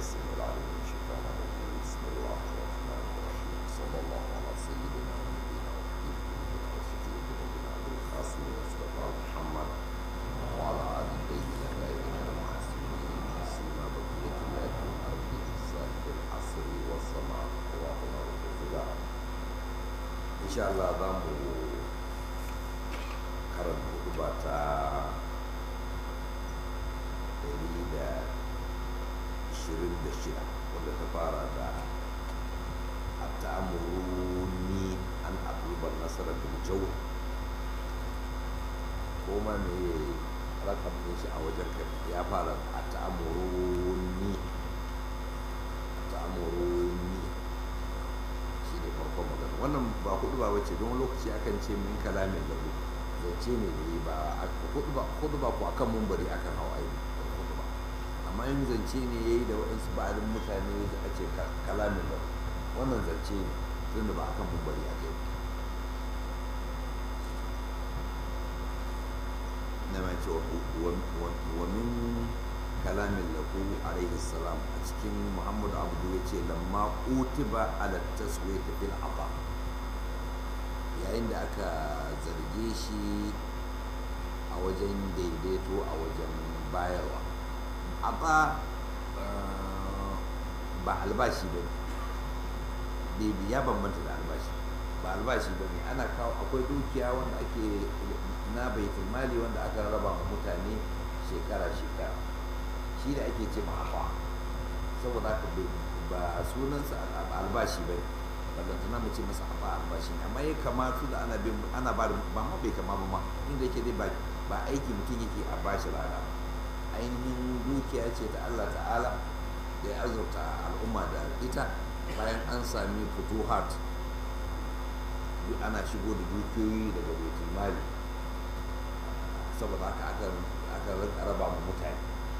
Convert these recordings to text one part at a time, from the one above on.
السميع العليم من الشيطان الرجيم بسم الله الرحمن الرحيم صلى الله على سيدنا ونبينا وحبيب قلوبنا وشفيع ذنوبنا ابو القاسم مصطفى محمد وعلى ال الطيبين الطاهرين المعصومين سيما بقيه الله في الارض صاحب العصر والسماء اللهم رب الفداء ان شاء الله ضمه karanta huduba ta ɗari da ishirin da shida wadda ta fara da a ta'amuruni an abubuwan nasarar biljau ko ma me rakam ɗin shi a wajen kai ya fara a ta'amuruni ta'amuruni shi ne farkon magana wannan ba hudu ba wace don lokaci akan ce min kalamin lahu zance ne da yi ba hudu ba ku akan mumbari akan hau aini hudu ba amma yin zance ne ya yi da waɗansu ba'adin mutane da a ce kalamin da wannan zance ne tun da ba akan mumbari a kai na mai ce wa min kalamin lahu alaihi salam a cikin muhammadu abdu ya ce lamma utiba ala taswiyati fil aba yayin da aka zarge shi a wajen daidaito a wajen bayarwa amma ba albashi ba ne ya bambanta da albashi ba albashi ba ne ana kawo akwai dukiya wanda ake na baitul mali wanda aka raba ma mutane shekara-shekara shi da ake ce ma'afa saboda haka ba sunansa albashi ba ne ballantana mu ce masa a ba albashi amma ya kamatu da ana bin ana ba da ba ma bai kama ba ma inda yake dai ba aiki mutum yake a bashi rana ainihin dukiya ce ta Allah ta'ala da ya azurta al'umma da ita bayan an sami futuhat duk ana shigo da dukiyoyi daga baitul mali saboda haka aka aka raba mu mutane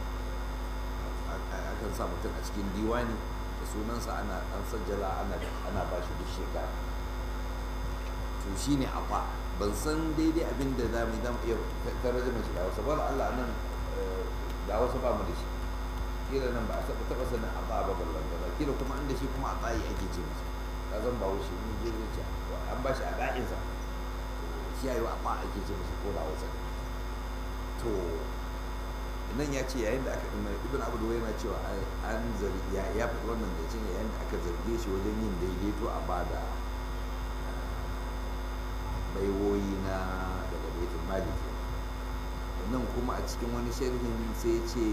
akan sa mutum a cikin diwani da sunansa ana an sajjala ana ana ba shi duk shekara to shine afa ban san daidai abin da za mu zama iya tarjuma shi da wasu ba Allah nan da wasu ba mu da shi kila nan ba a taɓa taɓa sanin afa ba ballan gaba kila kuma inda shi kuma a tsayi ake ce masa ka zan ba wuce ni je ce an ba shi a da'insa shi yayi afa ake ce masa ko da wasu to nan ya ce yayin da aka ibn abu da yana cewa an zargi ya faɗi wannan da ce yayin da aka zarge shi wajen yin daidaito a bada baiwoyi na daga baitul mali ke nan kuma a cikin wani sharhin sai ce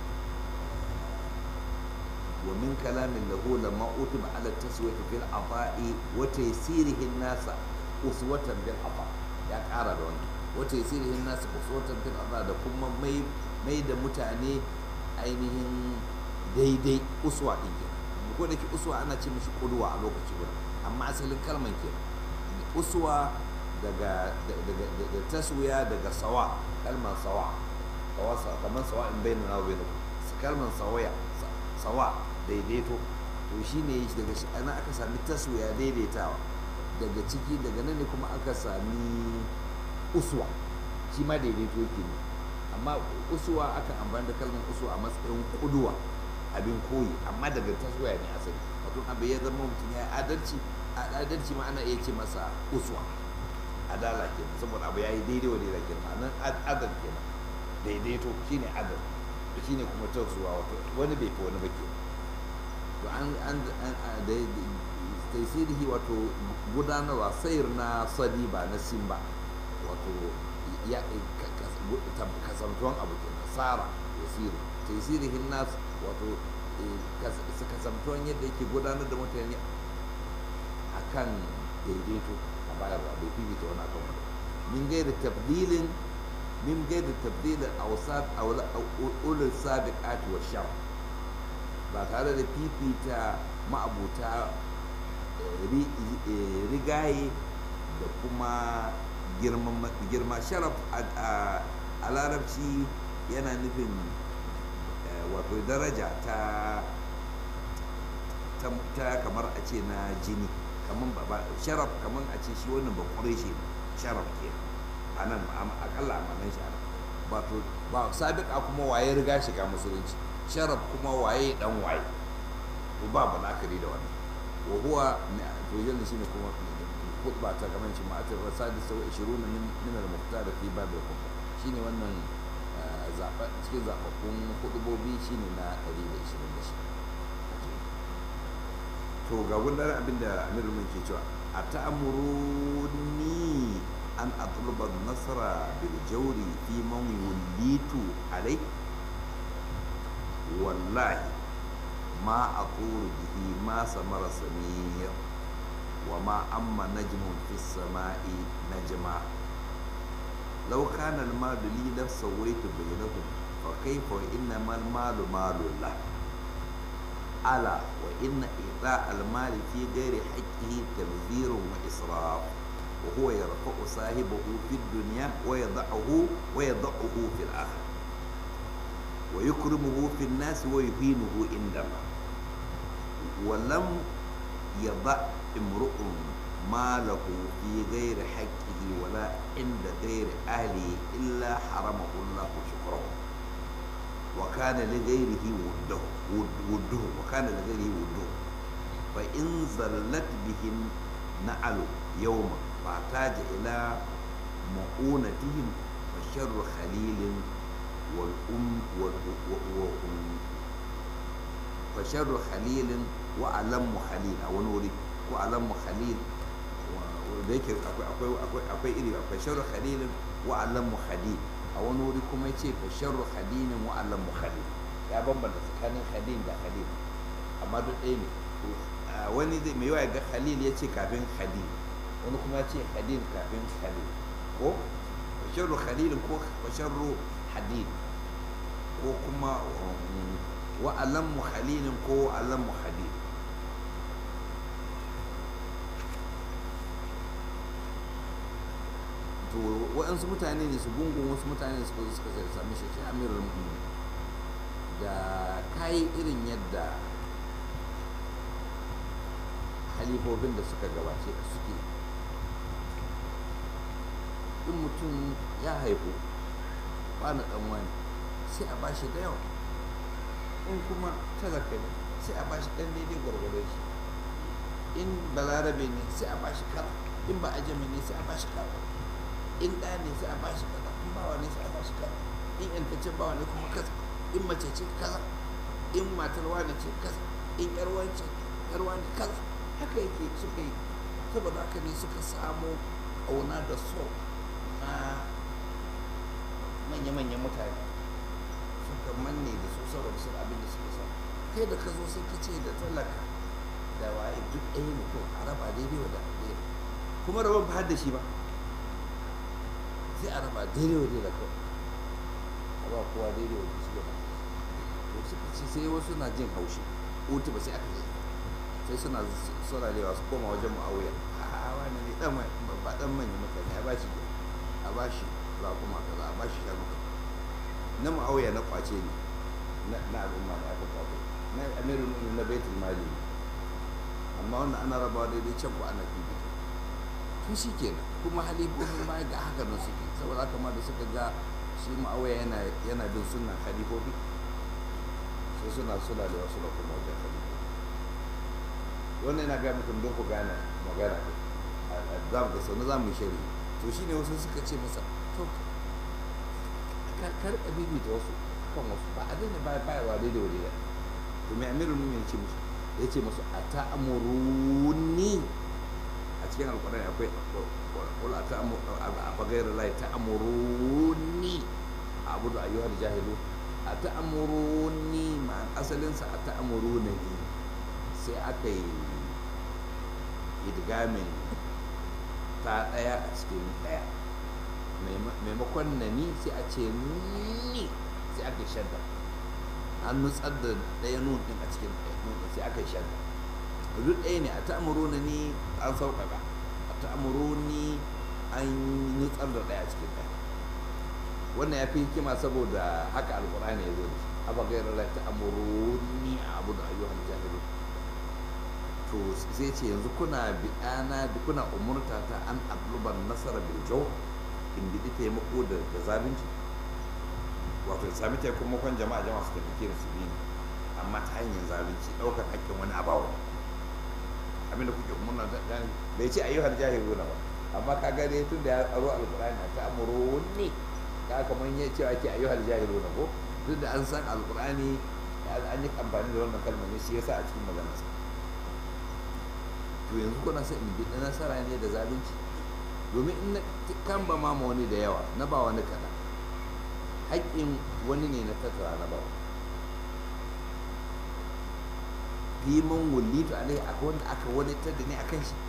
wa min kalamin lahu lamma utiba ala taswiyati fil afa'i wa taysirihin nasa uswatan bil afa ya ƙara da wannan wa taysirihin nasa uswatan bil afa da kuma mai mai da mutane ainihin daidai uswa ɗin ke ko da ke uswa ana ce mishi ƙudwa a lokaci guda amma asalin kalman ke uswa daga da taswiya daga sawa kalman sawa kamar sawa in bai nuna bai kalman sawaya sawa daidaito to shi ne daga shi ana aka sami taswiya daidaitawa daga ciki daga nan ne kuma aka sami uswa shi ma daidaito yake ne amma usuwa aka amfani da kalmar usuwa a matsayin kuduwa abin koyi amma daga taswaya ne asali wato abu ya zama mutum ya adalci a adalci ma ana iya ce masa usuwa adala ke saboda abu ya yi daidai wa daidai ke nan adal ke nan daidaito shine adal shine kuma tausuwa wato wani bai fi wani ba ke to an an da taisirihi wato gudanarwa sayar na sadi ba na simba wato ya kasantuwan abu ke nasara ya siru taisirihin nas wato kasantuwan yadda yake gudanar da mutane a kan daidaito a bayarwa bai fifita wani akan wani min gaida tabdilin min gaida tabdilin a wasat a ulul sabiqati wa shar ba tare da fifita ma'abuta rigaye da kuma girma sharaf a larabci yana nufin wato daraja ta ta kamar a ce na jini kamar ba sharaf kamar a ce shi wannan ba shi sharaf ke a nan akalla a manan shi wato ba sabiƙa kuma waye riga shiga musulunci sharaf kuma waye dan waye to babu la'akari da wannan wa huwa to yanzu shine kuma khutba ta kamar shi ma'atar rasadi sau 20 min min al-muqtar fi bab al-khutba shine wannan zaba cikin zababbun hudubobi shine na 126 to ga gundar abin da Amir mun ke cewa ata'muruni an atluba nasara bil jawri fi man wulitu alai wallahi ma aqulu bihi ma samara samir وما أما نجم في السماء نجما لو كان المال لي لسويت بينهم فكيف وإنما المال مال الله ألا وإن إيطاء المال في غير حقه تبذير وإسراف وهو يرفع صاحبه في الدنيا ويضعه ويضعه في الآخرة ويكرمه في الناس ويهينه عندما ولم يضع امرؤ ماله في غير حقه ولا عند غير أهله إلا حرمه الله شكره وكان لغيره وده وده وكان لغيره وده فإن زلت به نعل يوما فاحتاج إلى مؤونتهم فشر خليل والأم والأم فشر خليل وألم خليل أو نوري ko alammu khalil da yake akwai iri akwai sharru khalilin wa alammu khalil a wani wuri kuma ya ce fa sharru khalilin wa alammu khalil ya bambanta tsakanin khalil da khalil amma duk ɗaya ne wani zai mai yawa ga khalil ya ce kafin khalil wani kuma ya ce khalil kafin khalil ko fa sharru khalilin ko fa sharru hadid ko kuma wa alammu khalilin ko alammu khalil to waɗansu mutane ne su gungun wasu mutane suka zo suka sai sami shi sai amirul mu'minin da kayi irin yadda halifofin da suka gabace ka suke in mutum ya haifu na ɗan wani sai a bashi da yawa in kuma talaka ne sai a bashi ɗan daidai gwargwado shi in balarabe ne sai a bashi kara in ba ajami ne sai a bashi kara in ɗa ne sai a bashi kaza in bawa ne sai a bashi kaza in yantaccen bawa ne kuma kaza in mace ce kaza in matar wani ce kaza in yar wance yar wani kaza haka yake suka yi saboda haka ne suka samu ƙauna da so na manya-manyan mutane suka manne da su saboda su abin da suka samu kai da ka zo sai ka ce da talaka da waye duk ɗaya ne ko a raba daidai wa da ɗaya kuma rabon ba da shi ba sai a raba daidai wa daidai kawai a ba kowa daidai wa su gaba to suka ce sai wasu na jin haushi utu ba sai aka yi sai suna sauralewa su koma wajen ma'auya a wani ne dan ba dan manyan mutane a bashi a bashi za kuma kaza a bashi shanu kaza na ma'auya na kwace ne na al'umma da aka kwato na amirin na baitul mali ne amma wannan ana rabawa daidai can ko ana bibita to shi kenan kuma halifofin baya ga haka nan suke saboda haka ma da suka ga shi ma'auya yana yana bin sunan halifofi sai suna suna da wasu da kuma wajen halifofi wannan yana gaya mutum don ku gane magana za mu ga sau na za mu yi shari to shi ne wasu suka ce masa to ka karɓa bibi da wasu kan wasu ba a daina bayarwa daidai wa daidai to mai amirin mu ya ce musu ya ce musu a ta'amuruni a cikin alkurani akwai wala ta a fagayar lai ta amuruni a abu da ayyuhar jahilu a ta amuruni ma asalinsa a ta amuruni ne sai aka yi idgamin ta ɗaya a cikin ɗaya maimakon na ni sai a ce ni sai aka yi shadda an nutsar da ɗaya nun ɗin a cikin ɗaya sai aka yi shadda duk ɗaya ne a ta'amuruna ni an sauƙaƙa a ta'amuruni an nutsar da ɗaya cikin ɗaya wannan ya fi hikima saboda haka alƙur'ani ya zo da shi aba gairar la ta'amuruni a abu da ayyuhan jahilu to sai ce yanzu kuna bi'ana da kuna umurta ta an abluban nasara bil jaw in bi taimako da da zalunci wato sami taimakon jama'a jama'a su taimake da su bi a amma ta hanyar zalunci ɗaukar haƙƙin wani abawa abinda kuke muna gani bai ce ayyuhal jahiluna ba amma ka gane tun da ya aro alqur'ani ta amuru ne ka kamar ya ce ake ayyuhal jahiluna ko duk da an san alqur'ani an yi amfani da wannan kalmar ne shi yasa a cikin maganarsa to yanzu kuna son in bi nasara ne da zalunci domin in na kan ba ma wani da yawa na ba wani kaɗan haƙƙin wani ne na tattara na ba fiman wullitu alai akwai wanda aka wadatar da ni akan shi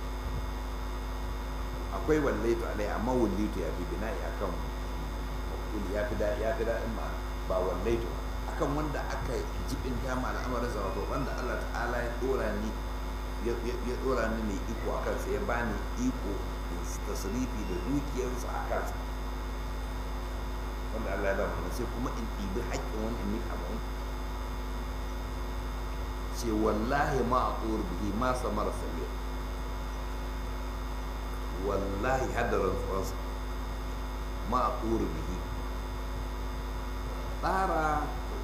akwai wallaitu alai amma wullitu ya fi bina'i akan ya fi da ya fi daɗin ma ba wallaitu akan wanda aka jibin ma al'amarin sa wato wanda Allah ta'ala ya dora ni ya dora ni mai iko a kansa ya bani iko tasrifi da dukiyarsa a kansa wanda Allah ya dama sai kuma in ɗibi haƙƙin wani in nika ba ce wallahi ma a tsohon bihi ma samara sabir wallahi hadarin tsohonsa ma a tsohon bihi tsara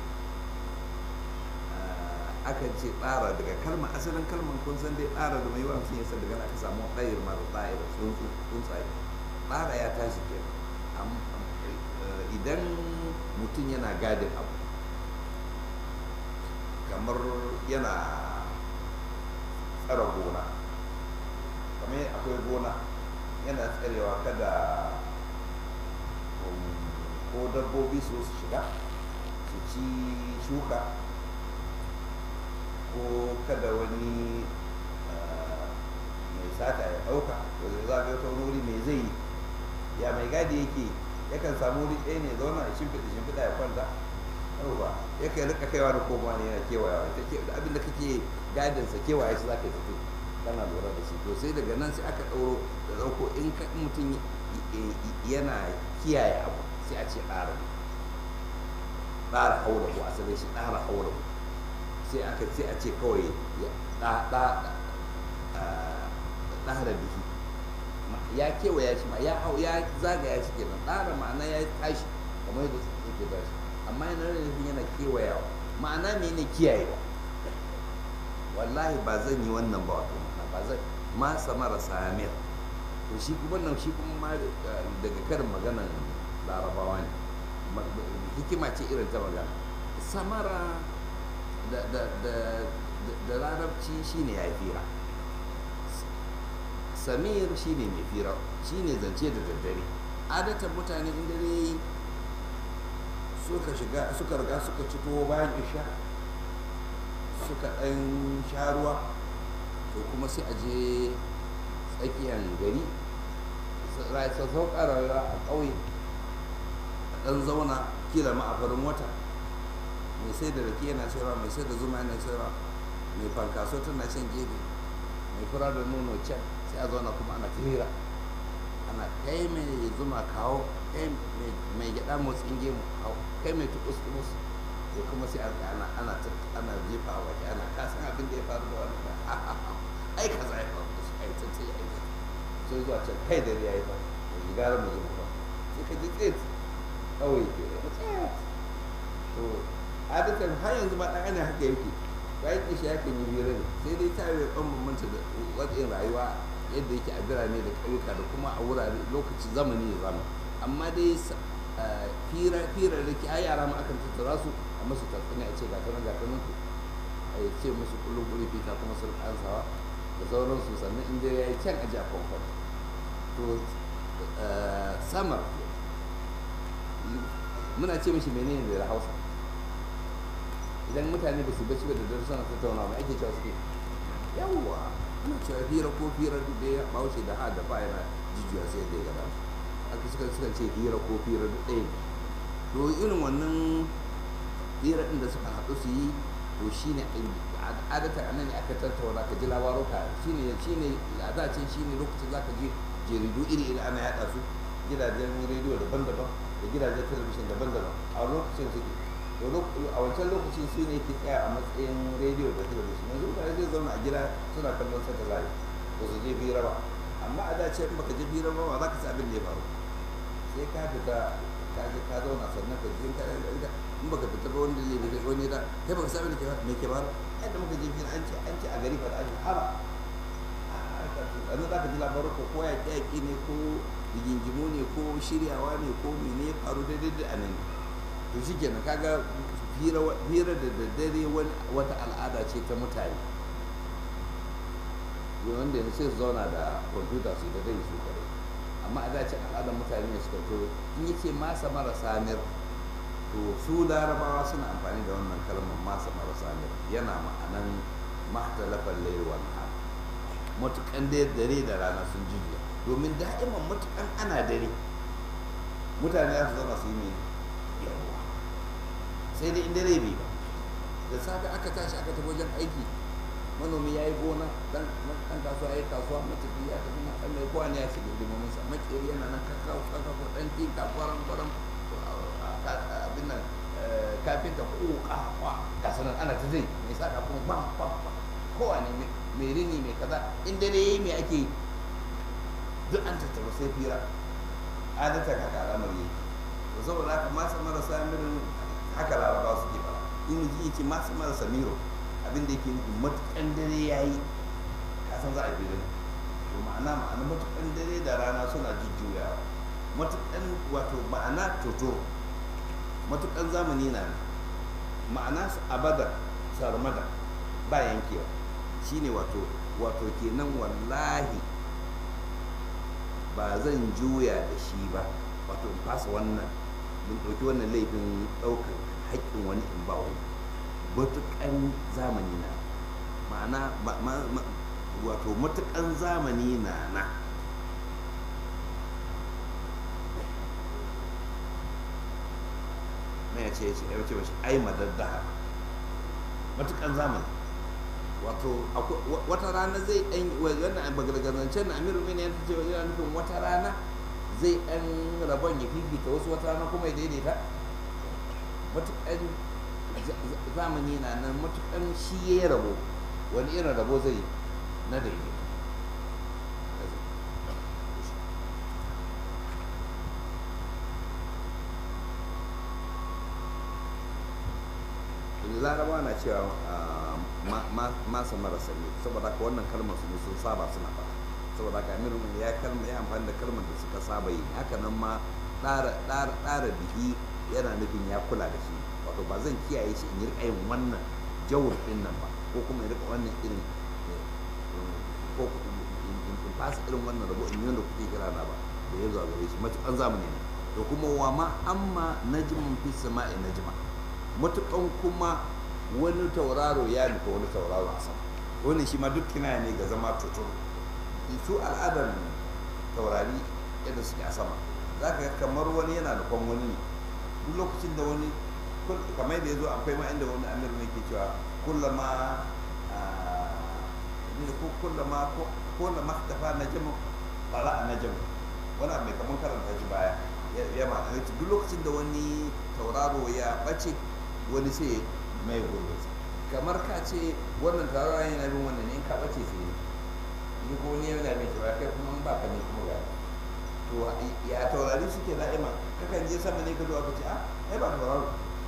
akan ce tsara daga kalmar asalin kalmar kun san dai tsara da mai mutum yasa daga aka samu ɗayar mara ɗayar tsuntsaye tsara ya tashi ke idan mutum yana gadin abu kamar yana tsara gona kamar akwai gona yana tsarewa kada ko dabbobi su su shiga su ci shuka ko kada wani mai sata ya ɗauka wanda za ga wata wuri mai zai yi ya mai gadi yake yakan samu wuri ɗaya ne zauna a shimfiɗa shimfiɗa ya kwanta yauwa yakan rika kaiwa da komawa ne yana kewayawa abinda kake gadinsa kewaye shi za ka yi tafi kana lura da shi to sai daga nan sai aka ɗauro da ɗauko in mutum yana kiyaye abu sai a ce ɗara ɗara haura ko asalin shi ɗara haura sai aka sai a ce kawai ɗara bihi ya kewaya shi ma ya hau ya zagaya shi kenan ɗara ma'ana ya tashi kamar yadda yake tashi amma yana da nufin yana kewayawa ma'ana me ne kiyayewa wallahi ba zan yi wannan ba wato ba zan ma samara samir to shi kuma nan shi kuma ma daga karin maganan larabawa ne hikima ce irin ta magana samara da larabci shine ya fira samir shine mai fira shine zance da daddare adatan mutane in dare yi suka shiga suka riga suka ci tuwo bayan isha suka ɗan sha ruwa to kuma sai a je tsakiyar gari sassau ƙararra a ƙauye ɗan zauna kila ma a farin wata mai sai da rake yana sayarwa mai sai da zuma yana sayarwa mai fankaso tana shan gefe mai fura da nono can sai a zauna kuma ana tira ana kai mai zuma kawo kai mai gyaɗa motsin gemu kawo kai mai tukus tukus sai kuma sai ana ana ana jefa a waje ana kasan abin da ya faru da wani ai kaza ya faru da su ai tsantsai ai sai zuwa can kai da ya yi fa da gara mu zuma ba sai ka ji tsit kawai ke to adatan har yanzu ma ɗan ana haka yake bayan kishi ya kan yi hira ne sai dai ta yi ɓan bambanta da watsin rayuwa yadda yake a birane da ƙauyuka da kuma a wurare lokaci zamani da zamani amma dai fira fira da ke ai yara ma akan tattara su a musu tatsuniya a ce ga kanan ga kanan ku a ce musu kullum kuri fita kuma sun ansawa da sauransu sannan in dai ya yi can aji a kwamfan to samar muna ce mishi menene da hausa idan mutane ba su bacci ba da dare suna tattauna mai ake cewa suke yawwa ana cewa hira ko hira duk da ya baushe da ha da ba yana jijiya sai da ya gada aka suka suka ce hira ko hira duk ɗaya to irin wannan hira ɗin da suka haɗu su yi to shine adata a nan ne aka tattauna ka ji labaruka shine shine a da can shine lokacin zaka ji jaridu iri iri ana yaɗa su gidajen rediyo daban-daban da gidajen talabijin daban-daban a lokacin suke a wancan lokacin su ne ke tsaya a matsayin rediyo da talabijin yanzu mutane zai zauna a gida suna kallon sata zai ba su je fira ba amma a dace in baka je fira ba ba za ka sa abin da ya faru sai ka fita ka je ka zauna sannan ka je ka ga in baka fita ba wanda zai fita wani da kai baka saba ke me ke faru yadda muka je fil an ce an ce a gari fa an haba an za ka ji labarin ko ko ya yaƙi ne ko rigingimu ne ko shiryawa ne ko mene ya faru daidai da anan to shikenan kaga hira da daddare wata al'ada ce ta mutane wanda yanzu sai su zauna da kwamfuta su da dai su kare amma a dace al'adar mutane ne suka to in yace masa marasa mir to su larabawa suna amfani da wannan kalmar masa marasa mir yana ma'anan mahtalafan layl wal nahar matukan da dare da rana sun jijiya domin da'iman matukan ana dare mutane za su zama su yi mai yawa sai dai in dare bai ba da safe aka tashi aka tafi wajen aiki manomi ya yi gona dan kasuwa ya yi kasuwa matafi ya tafi na kan mai kowa ne ya shiga hidimomin sa makeri yana nan kakau kakau dan tinka kwaran kwaran abin nan kafinta ko kakwa ga sanan ana ta zai mai saka kuma bam bam bam kowa ne mai rini mai kaza in dare yayi me ake yi duk an tattara sai fira adatan haka al'amari yake to saboda haka masa marasa mirin haka laraba suke fara in ji yake masa marasa miro abin da yake nufi matukan dare ya yi kasan za a bi ne to ma'ana ma'ana matukan dare da rana suna jujjuyawa matukan wato ma'ana toto matukan zamani na ma'ana abada sarmada ba yankewa shine wato wato kenan wallahi ba zan juya da shi ba wato in fasa wannan mun ɗauki wannan laifin ɗaukar haƙƙin wani in ba wani matuƙan zamani na ma'ana wato matuƙan zamani na na na ya ce ya ce mashi ai madaddaha matuƙan zamani wato wata rana zai ɗan wannan bagargazancen na amiru mini yana ce yana nufin wata rana zai ɗan rabon ya fifita wasu wata rana kuma ya daidaita matuƙan zamani na nan matukan shi ya yi rabo wani irin rabo zai na daidai larabawa na cewa masa marasa ne saboda haka wannan kalmar su ne sun saba suna fara saboda haka amirin ya kalma ya amfani da kalmar da suka saba yi haka nan ma ɗara bihi yana nufin ya kula da shi wato ba zan kiyaye shi in yi rika yin wannan jawur din nan ba ko kuma in rika wannan irin ko in fasa irin wannan rabo in yi wanda kuke kira na ba da ya zuwa gare shi matukan zamani ne da kuma wa ma amma najmun fi sama'i najma matukan kuma wani tauraro ya nufa wani tauraro a sama wannan shi ma duk kina ne ga zama tuturu su al'adar taurari yadda suke a sama za ka kamar wani yana nufan wani ne duk lokacin da wani kamar da ya zo akwai ma inda wani amir ne ke cewa kullama ne ko kullama kullama tafa na jama fara na jama wani mai kamar karanta shi baya ya ma duk lokacin da wani tauraro ya bace wani sai mai gurbin kamar ka ce wannan tauraro yana bin wannan ne in ka bace sai ni ko ne yana mai cewa kai kuma in ba ka ne kuma ga to ya taurari suke da'ima kakan je sama ne ka zo aka ce a ai ba tauraro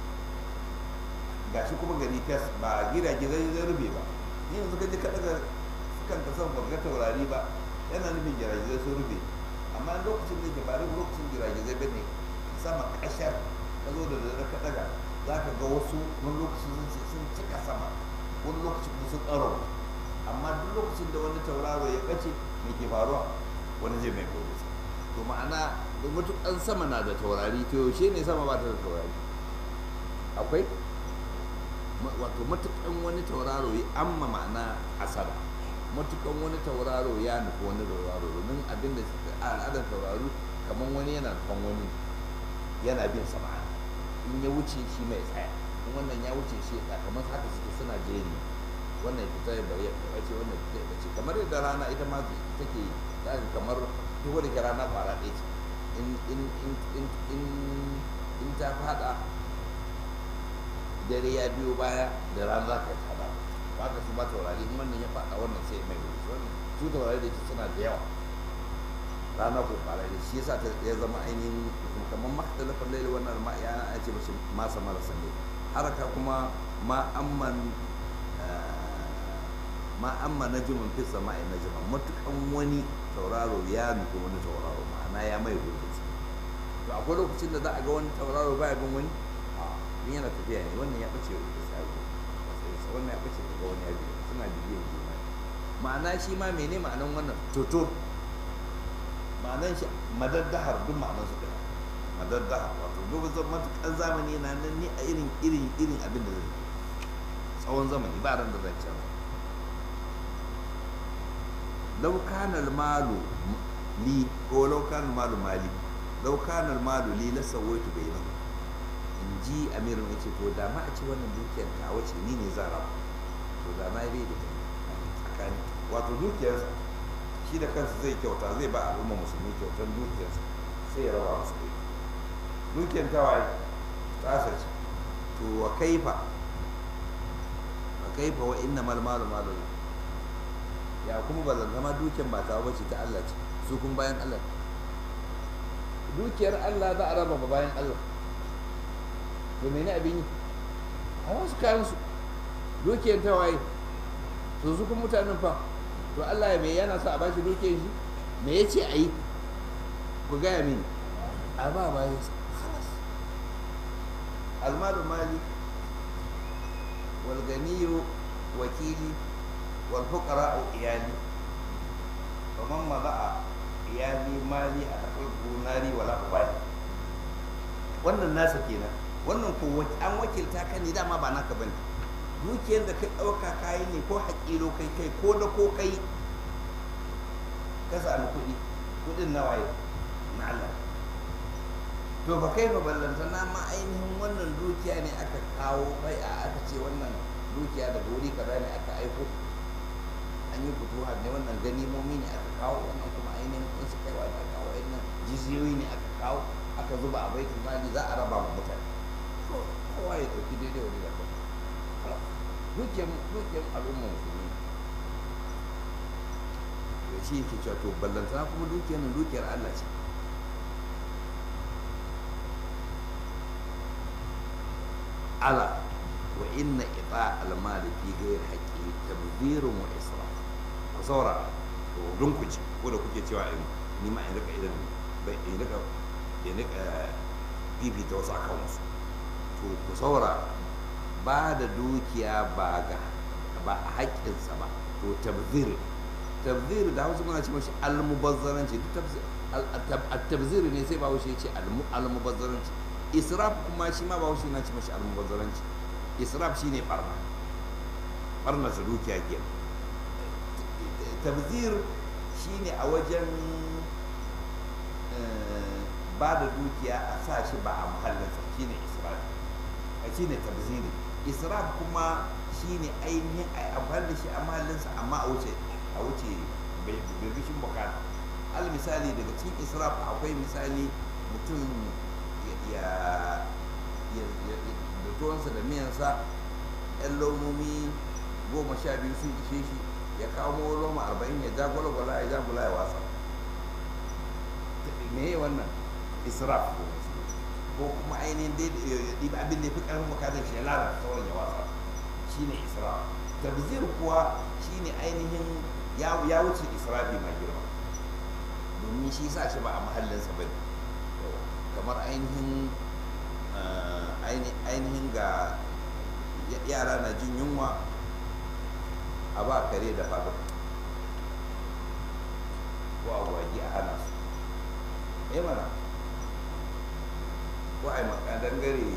gashi kuma gari fes ba gidaje zai zai rube ba ni yanzu ka je ka daga kan ka san ga taurari ba yana nufin gidaje sun rube amma lokacin da ke ba da lokacin gidaje zai bane sama kashar ka zo da dare ka daga za ka ga wasu wani lokacin sun ce sun cika sama wani lokacin kuma sun ƙaro amma duk lokacin da wani tauraro ya ɓace me ke faruwa wani zai mai gobe to ma'ana matukan sama na da taurari to yaushe ne sama ba ta da taurari akwai wato matukan wani tauraro ya amma ma'ana asara matukan wani tauraro ya nufi wani tauraro domin abin da al'adar tauraro kamar wani yana nufan wani yana bin sama in ya wuce shi mai tsaya in wannan ya wuce shi ya kamar haka suke suna jeri wannan ya fita ya bari ya bace wannan ya fita ya bace kamar yadda rana ita ma take zaka kamar duk wani rana kwara ɗaya ce in in in in in in ta fada dare ya biyo baya da rana za ka yi tada ba ka su ba taurari in wannan ya fada wannan sai mai wuri wannan su taurari da ke suna da yawa rana ko kwara da shi yasa ta ya zama ainihin kamar makhtalafin laili wannan ma ya ana ce mashi masa marasa ne haraka kuma ma amman ma amma najmun fi sama'i najman matukan wani tauraro ya nufi wani tauraro ma'ana ya mai gurbin to akwai lokacin da za a ga wani tauraro baya bin wani a in yana tafiya ne wannan ya bace da sabo wannan ya bace daga wani ya biyu suna bibiyan juna ma'ana shi ma mene ma'anan wannan toto ma'anan shi madaddahar duk ma'anan su ɗaya madaddahar wato duk zan matukan zamani na nan ni a irin irin irin abin da zai tsawon zamani ba ran da zan canza lau kana malu li ko lau kana malu mali lau kana malu li la sawaitu bainahu in ji amirin ya ce to da ma a ce wannan dukiyar ta wace ni ne zan raba to da na yi da tsakani wato dukiyarsa shi da kansa zai kyauta zai ba al'umma musulmi kyautar dukiyarsa sai ya raba musu kuɗi dukiyar ta waye tsasa ce to wa kaifa wa kaifa wa inna mal malu malu ya kuma ba zan zama dukiyar ba ta bace ta Allah ce su kuma bayan Allah dukiyar Allah za a raba ba bayan Allah to mene abin yi a wasu kayan su dukiyar ta waye to su kuma mutanen fa to Allah ya mai yana sa a bashi dukiyar shi me ya ce a yi ku gaya mini a ba bayan sa halas almalu mali wal ganiyu wakili wal fuqara iyali wa man mada'a iyali mali a tafi gunari wala ubali wannan nasa kenan wannan ko an wakilta ka ne dama ba naka bane dukiyar da kai ɗauka kayi ne ko haƙilo kai kai ko da ko kai ka sami kuɗi kuɗin na waye na Allah to ba kai ba ballanta na ma ainihin wannan dukiya ne aka kawo bai a aka ce wannan dukiya daga wuri kaza ne aka aiko an yi fituwa ne wannan ganimomi ne aka kawo wannan kuma ainihin in su kaiwa da kawo wannan jiziyoyi ne aka kawo aka zuba a baitul mali za a raba ma mutane kowa ya ɗauki daidai wani da kuma dukiyar dukiyar al'umma musulmi da shi yake cewa to ballantana kuma dukiyar nan dukiyar Allah ce ala wa inna ita almali fi ghairi haqqi tabdhirun wa israf ku saura to don ku ci ko da kuke cewa in ni ma in rika irin bai in rika in rika bibita wasu akan wasu to ku saura ba da dukiya ba ga ba a haƙƙinsa ba to tabzir tabzir da hausa muna ce mashi almubazzaranci duk tabzir ne sai ba haushe ya ce almubazzaranci israf kuma shi ma ba haushe na ce mashi almubazzaranci israf shi ne barna barna su dukiya ke tabzir shi ne a wajen ba da dukiya a sa shi ba a muhallinsa shi ne israf shi ne tabziri israf kuma shi ne ainihin a amfani da shi a mahallinsa amma a wuce a wuce birbishin bukata al misali daga cikin israf akwai misali mutum ya da tuwansa da miyansa yan lomomi goma sha biyu sun ishe shi ya kawo loma arba'in ya ja gwalgwala ya ja gula ya wasa me wannan israf ko kuma ainihin ɗiba abin da ya fi ƙarfin bukatar shi ya lalata sauran ya wasa shi ne isra tabzir kuwa shi ne ainihin ya wuce israfi mai girma domin shi sa shi ba a mahallinsa ba ne kamar ainihin ainihin ga yara na jin yunwa a ba kare da fado ko agwagi a hana su eh mana ko a yi makadangare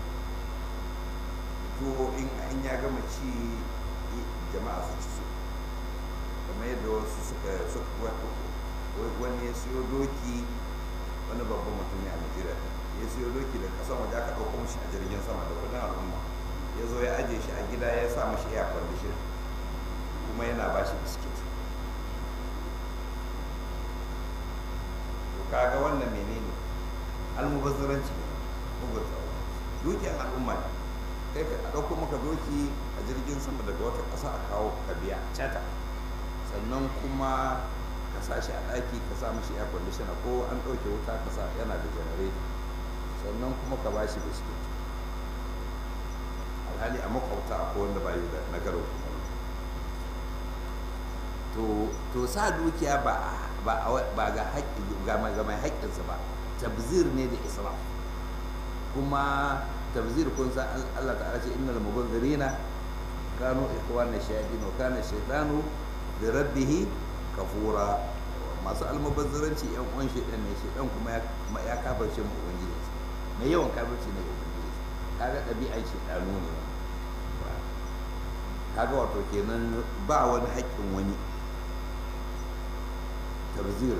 tuwo in an ya gama ci jama'a su ci su kamar yadda wasu suka suka wani ya siyo doki wani babban mutum ya najeriya ya siyo doki da kasan waje aka ɗauko mashi a jirgin sama da kudin al'umma ya zo ya ajiye shi a gida ya sa mashi air condition kuma yana ba shi biskit to kaga wannan menene almubazzaranci ne bugun tsawo dukiyar al'umma ne kai ka ɗauko maka doki a jirgin sama daga wata ƙasa a kawo ka biya cata sannan kuma ka sa shi a ɗaki ka sa mishi air conditioner ko an ɗauke wuta ka sa yana da generator sannan kuma ka ba shi biskit alhali a makwabta akwai wanda ba yi da nagarin kumallo to to sa dukiya ba ba ba ga haƙƙi ga mai ga mai haƙƙinsa ba tabzir ne da israf kuma tabzir kun san Allah ta'ala ce innal mubazzirina kanu ikhwana shayatin wa kana shaytanu bi rabbih kafura masu almubazziranci yan uwan shaytan ne shaytan kuma ya kafirce mu ubangiji mai yawan kafirci ne ga ubangiji kaga ɗabi'an shaytanu ne kaga wato kenan ba wani haƙƙin wani tabzir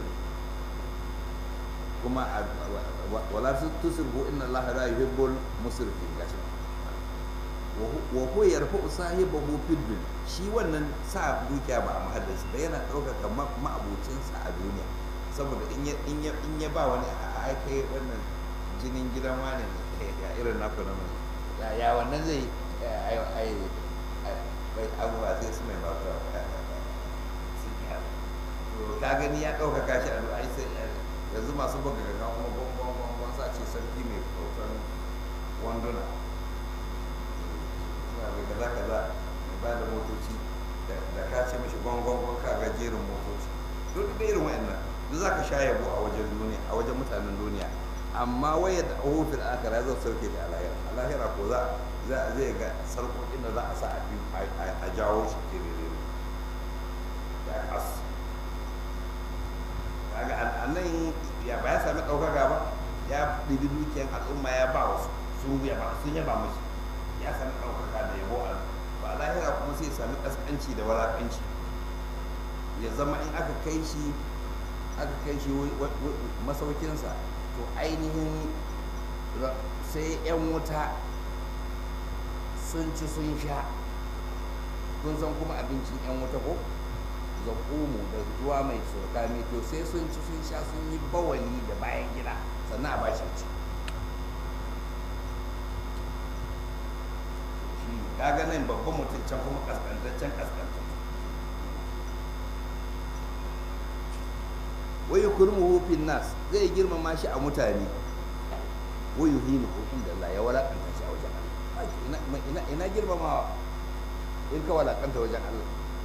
kuma wala tusirfu inna Allah la yuhibbul musrifin gashi wa huwa yarfa'u sahibahu fid dunya shi wannan sa dukiya ba a mahallinsa ba yana ɗaukaka ma'abucinsa a duniya saboda in ya in ya in ya ba wani a kai wannan jinin gidan wani ya irin naku na mai ya wannan zai ai ai bai abubuwa sai su mai mafi ka gani ya ɗaukaka shi a ai sai yanzu masu buga gaga kuma gwangwan gwangwan sa ce sarki mai kyautan wanduna suna bai kaza kaza mai ba da motoci da ka ce mashi gwangwan gwangwan ka ga jerin motoci duk da irin wa'annan duk za ka sha yabo a wajen duniya a wajen mutanen duniya amma waya da ahu fil akhirah zai sauke shi a lahira a lahira ko za zai ga sarkokin da za a sa a jawo shi kirere ya kasu kaga annan ya ba ya sami ɗaukaka ba ya ɗibi dukiyar al'umma ya ba wasu sun yaba sun yaba mashi ya sami ɗaukaka da yabo a ba lahira kuma sai sami ƙasƙanci da walaƙanci ya zama in aka kai shi aka kai shi masaukinsa to ainihin sai 'yan wuta sun ci sun sha kun san kuma abincin 'yan wuta ko zakumu da ruwa mai surkami to sai sun ci sun sha sun yi bawali da bayan gida sannan a ba shi ci shi kaga nan babban mutum can kuma kaskantaccen kaskantaccen wai kurmuhu fin nas zai girmama shi a mutane wai yuhinu hukun da Allah ya walakanta shi a wajen Allah ina girmamawa in ka walakanta wajen Allah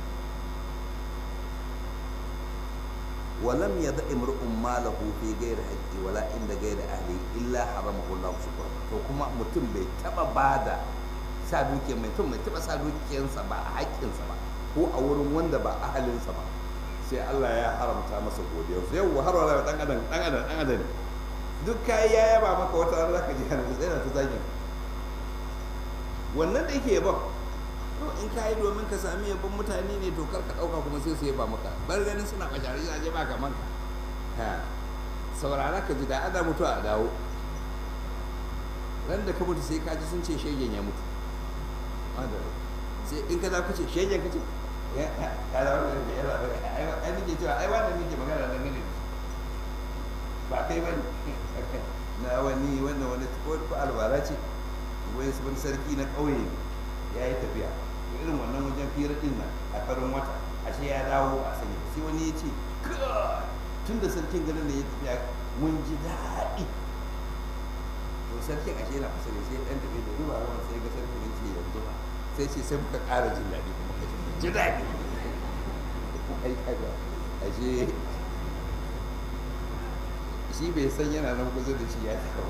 ولم يدع امرؤ ماله في غير حقه ولا عند غير اهله الا حرمه الله شكرا to kuma mutum bai taba bada sa dukiyar mai mutum bai taba sa dukiyarsa ba a haƙƙinsa ba ko a wurin wanda ba ahalinsa ba sai Allah ya haramta masa godiyar su yau har wala dan adam dan adam dan adam duk kai ya yaba maka wata ran zaka ji hannu sai na ta zagin wannan da yake yaba to in ka yi domin ka sami yabon mutane ne to kar ka ɗauka kuma sai su yaba maka bar ganin suna bashari a je ba kaman ka saurara ka ji da ada mutu a dawo ran da ka mutu sai ka ji sun ce shegen ya mutu sai in ka za ku ce shegen ka ce ka da wani da yana ai nake cewa ai wannan nake magana da gane ba kai bane na wani wannan wani ko albara ce wani sarki na ƙauye ya yi tafiya irin wannan wajen fira din nan a farin wata ashe ya dawo a sani sai wani ya ce tun da sarkin garin da ya tafiya mun ji daɗi to sarkin ashe na fasari sai ɗan tafi da ruwa ruwa sai ga sarkin ya ce yanzu ba sai ce sai muka ƙara jin daɗi kuma ka ji daɗi ai kaga ashe shi bai san yana nan kusa da shi ya taɓa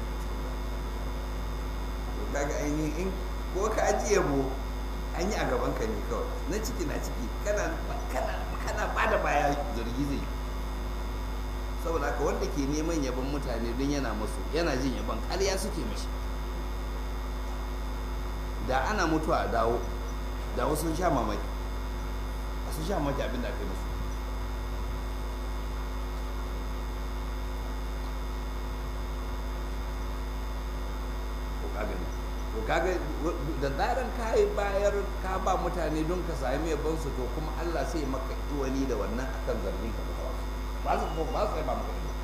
to kaga ainihin ko ka ajiye mu an yi a gaban ka ne kawai na ciki na ciki kana kana kana bada baya zargi zai saboda haka wanda ke neman yaban mutane don yana musu yana jin yaban ƙarya suke mashi da ana mutuwa a dawo da wasu sun sha mamaki a sun sha mamaki abin da aka yi musu to kaga da zaran ka yi bayar ka ba mutane don ka sami yabon su to kuma Allah sai maka iwani da wannan akan zargin ka ba su ba su ba maka ido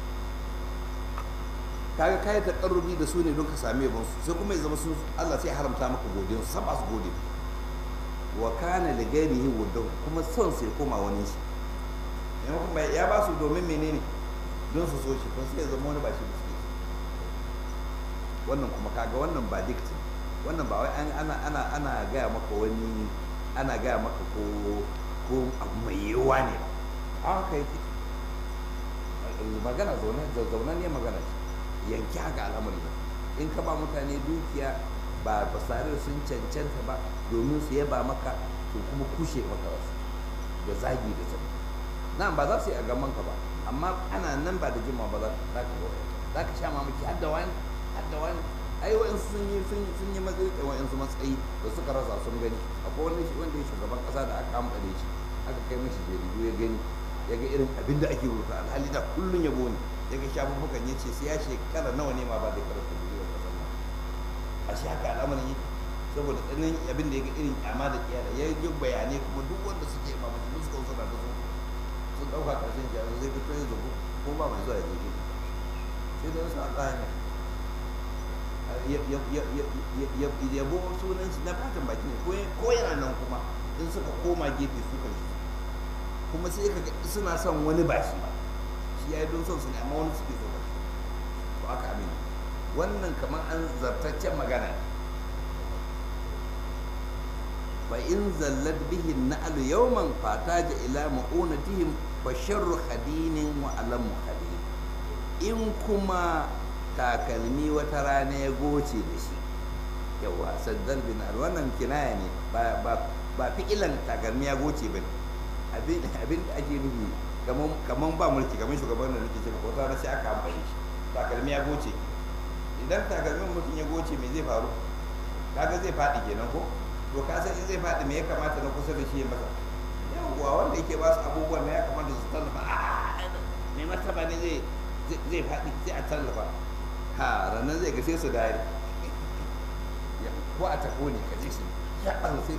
kaga kai ta karrubi da su ne don ka sami yabon su sai kuma ya zama su Allah sai haramta maka godiyar su ba su gode wa kana li ghairihi wuddu kuma son sai koma wani shi maimakon mai ya ba su domin menene don su so shi to sai ya zama wani ba shi da suke so wannan kuma kaga wannan ba dikti wannan ba wai an ana ana ana gaya maka wani ana gaya maka ko ko abu mai yiwuwa ne ba a haka yake magana zaune zaune ne magana ce yanki haka al'amari ba in ka ba mutane dukiya ba ba sare sun cancanta ba domin su yaba maka to kuma kushe maka wasu da zagi da zama nan ba za su yi a gaban ka ba amma ana nan ba da jima ba za ka ga za ka sha mamaki har da wani har da wani ai wa'insu sun yi sun sun yi matsayi da wa'insu matsayi da suka rasa sun gani akwai wani wanda ya shugaban kasa da aka amfane shi aka kai mashi jaridu ya gani ya ga irin abin da ake rubuta alhali da kullun yabo ne ya ga shafuffukan ya ce sai ya shekara nawa ne ma ba da karanta duniyar kasar nan a shi haka al'amarin yake saboda tsananin abin da ya ga irin kyama da kiyada ya yi bayanai kuma duk wanda suke ba mutum suka suna da su sun ɗauka ƙarshen jami'a zai fito ya zubu ko ba mai zuwa ya je sai da wasu a tsaya yabo sunan shi na fatan baki ne ko yana nan kuma in suka koma gefe su kan shi kuma sai ka suna son wani ba shi ba shi ya yi don son su ne amma wani suke so ba shi to aka amin wannan kamar an zartaccen magana ne fa in zallat bihi na'lu yawman fataja ila ma'unatihim fa sharru khadinin wa alamu khadin in kuma takalmi wata rana ya goce da shi yawa saddal bin al wannan kinaya ne ba ba ba fi'ilan takalmi ya goce bane abin abin da ake nufi kaman kaman ba mulki kaman shugaban da nake cewa wata rana sai aka amfani shi takalmi ya goce idan takalmin mutum ya goce me zai faru kaga zai faɗi kenan ko to ka san in zai faɗi me ya kamata na kusa da shi ya masa yawwa wanda yake ba su abubuwan ne ya kamata su tallafa me martaba ne zai zai faɗi sai a tallafa ha ranar zai ga sai su dare ko a tako ne ka ji shi ya ɓan sai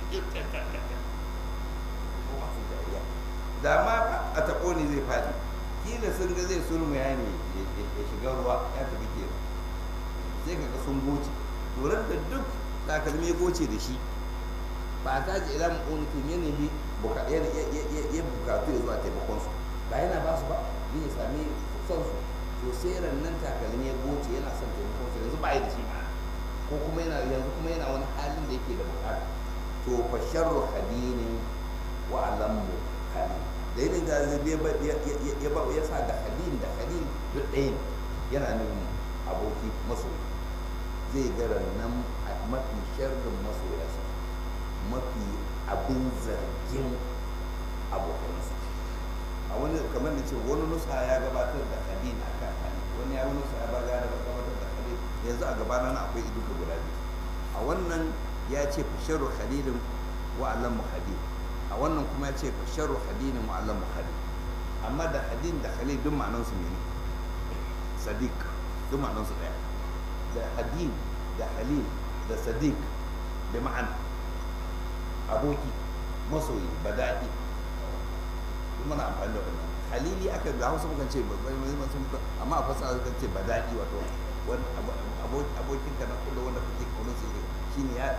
da ma a tako ne zai faɗi kila sun ga zai sulmu ya ne ya shiga ruwa ya tafi ke sai ka ga sun goce turar da duk takalmi ya goce da shi ba ta ji ila mu'unikin ya nemi ya bukatu ya zuwa taimakon su ba yana ba su ba ya sami son su to sai rannan takalmi ya goce yana son taimakon su yanzu ba yi da shi ma ko kuma yana yanzu kuma yana wani halin da yake da bukata to fa sharru hadinin wa alammu hadin da yin da zai ya ba ya sa da hadin da hadin duk ɗaya ne yana nufin aboki masoyi zai ga rannan mafi sharrin masoyarsa mafi abin zargin abokansa a wani kamar da ce wani nusa ya gabatar da hadin a kan hadin wani ya wani nusa ya ba ya gabatar da hadin yanzu a gabana na akwai iduka guda biyu a wannan ya ce fasharu hadinin wa alamu hadin a wannan kuma ya ce fasharu hadinin wa alamu hadin amma da hadin da khalil duk ma'anansu ne sadiq duk ma'anansu daya da hadin da halil da sadiq da ma'ana aboki masoyi badaɗi muna amfani da wannan halili aka da hausa mukan ce amma a fasa sukan ce badaɗi wato abokinka na kullum wanda kake kaunin su shine ya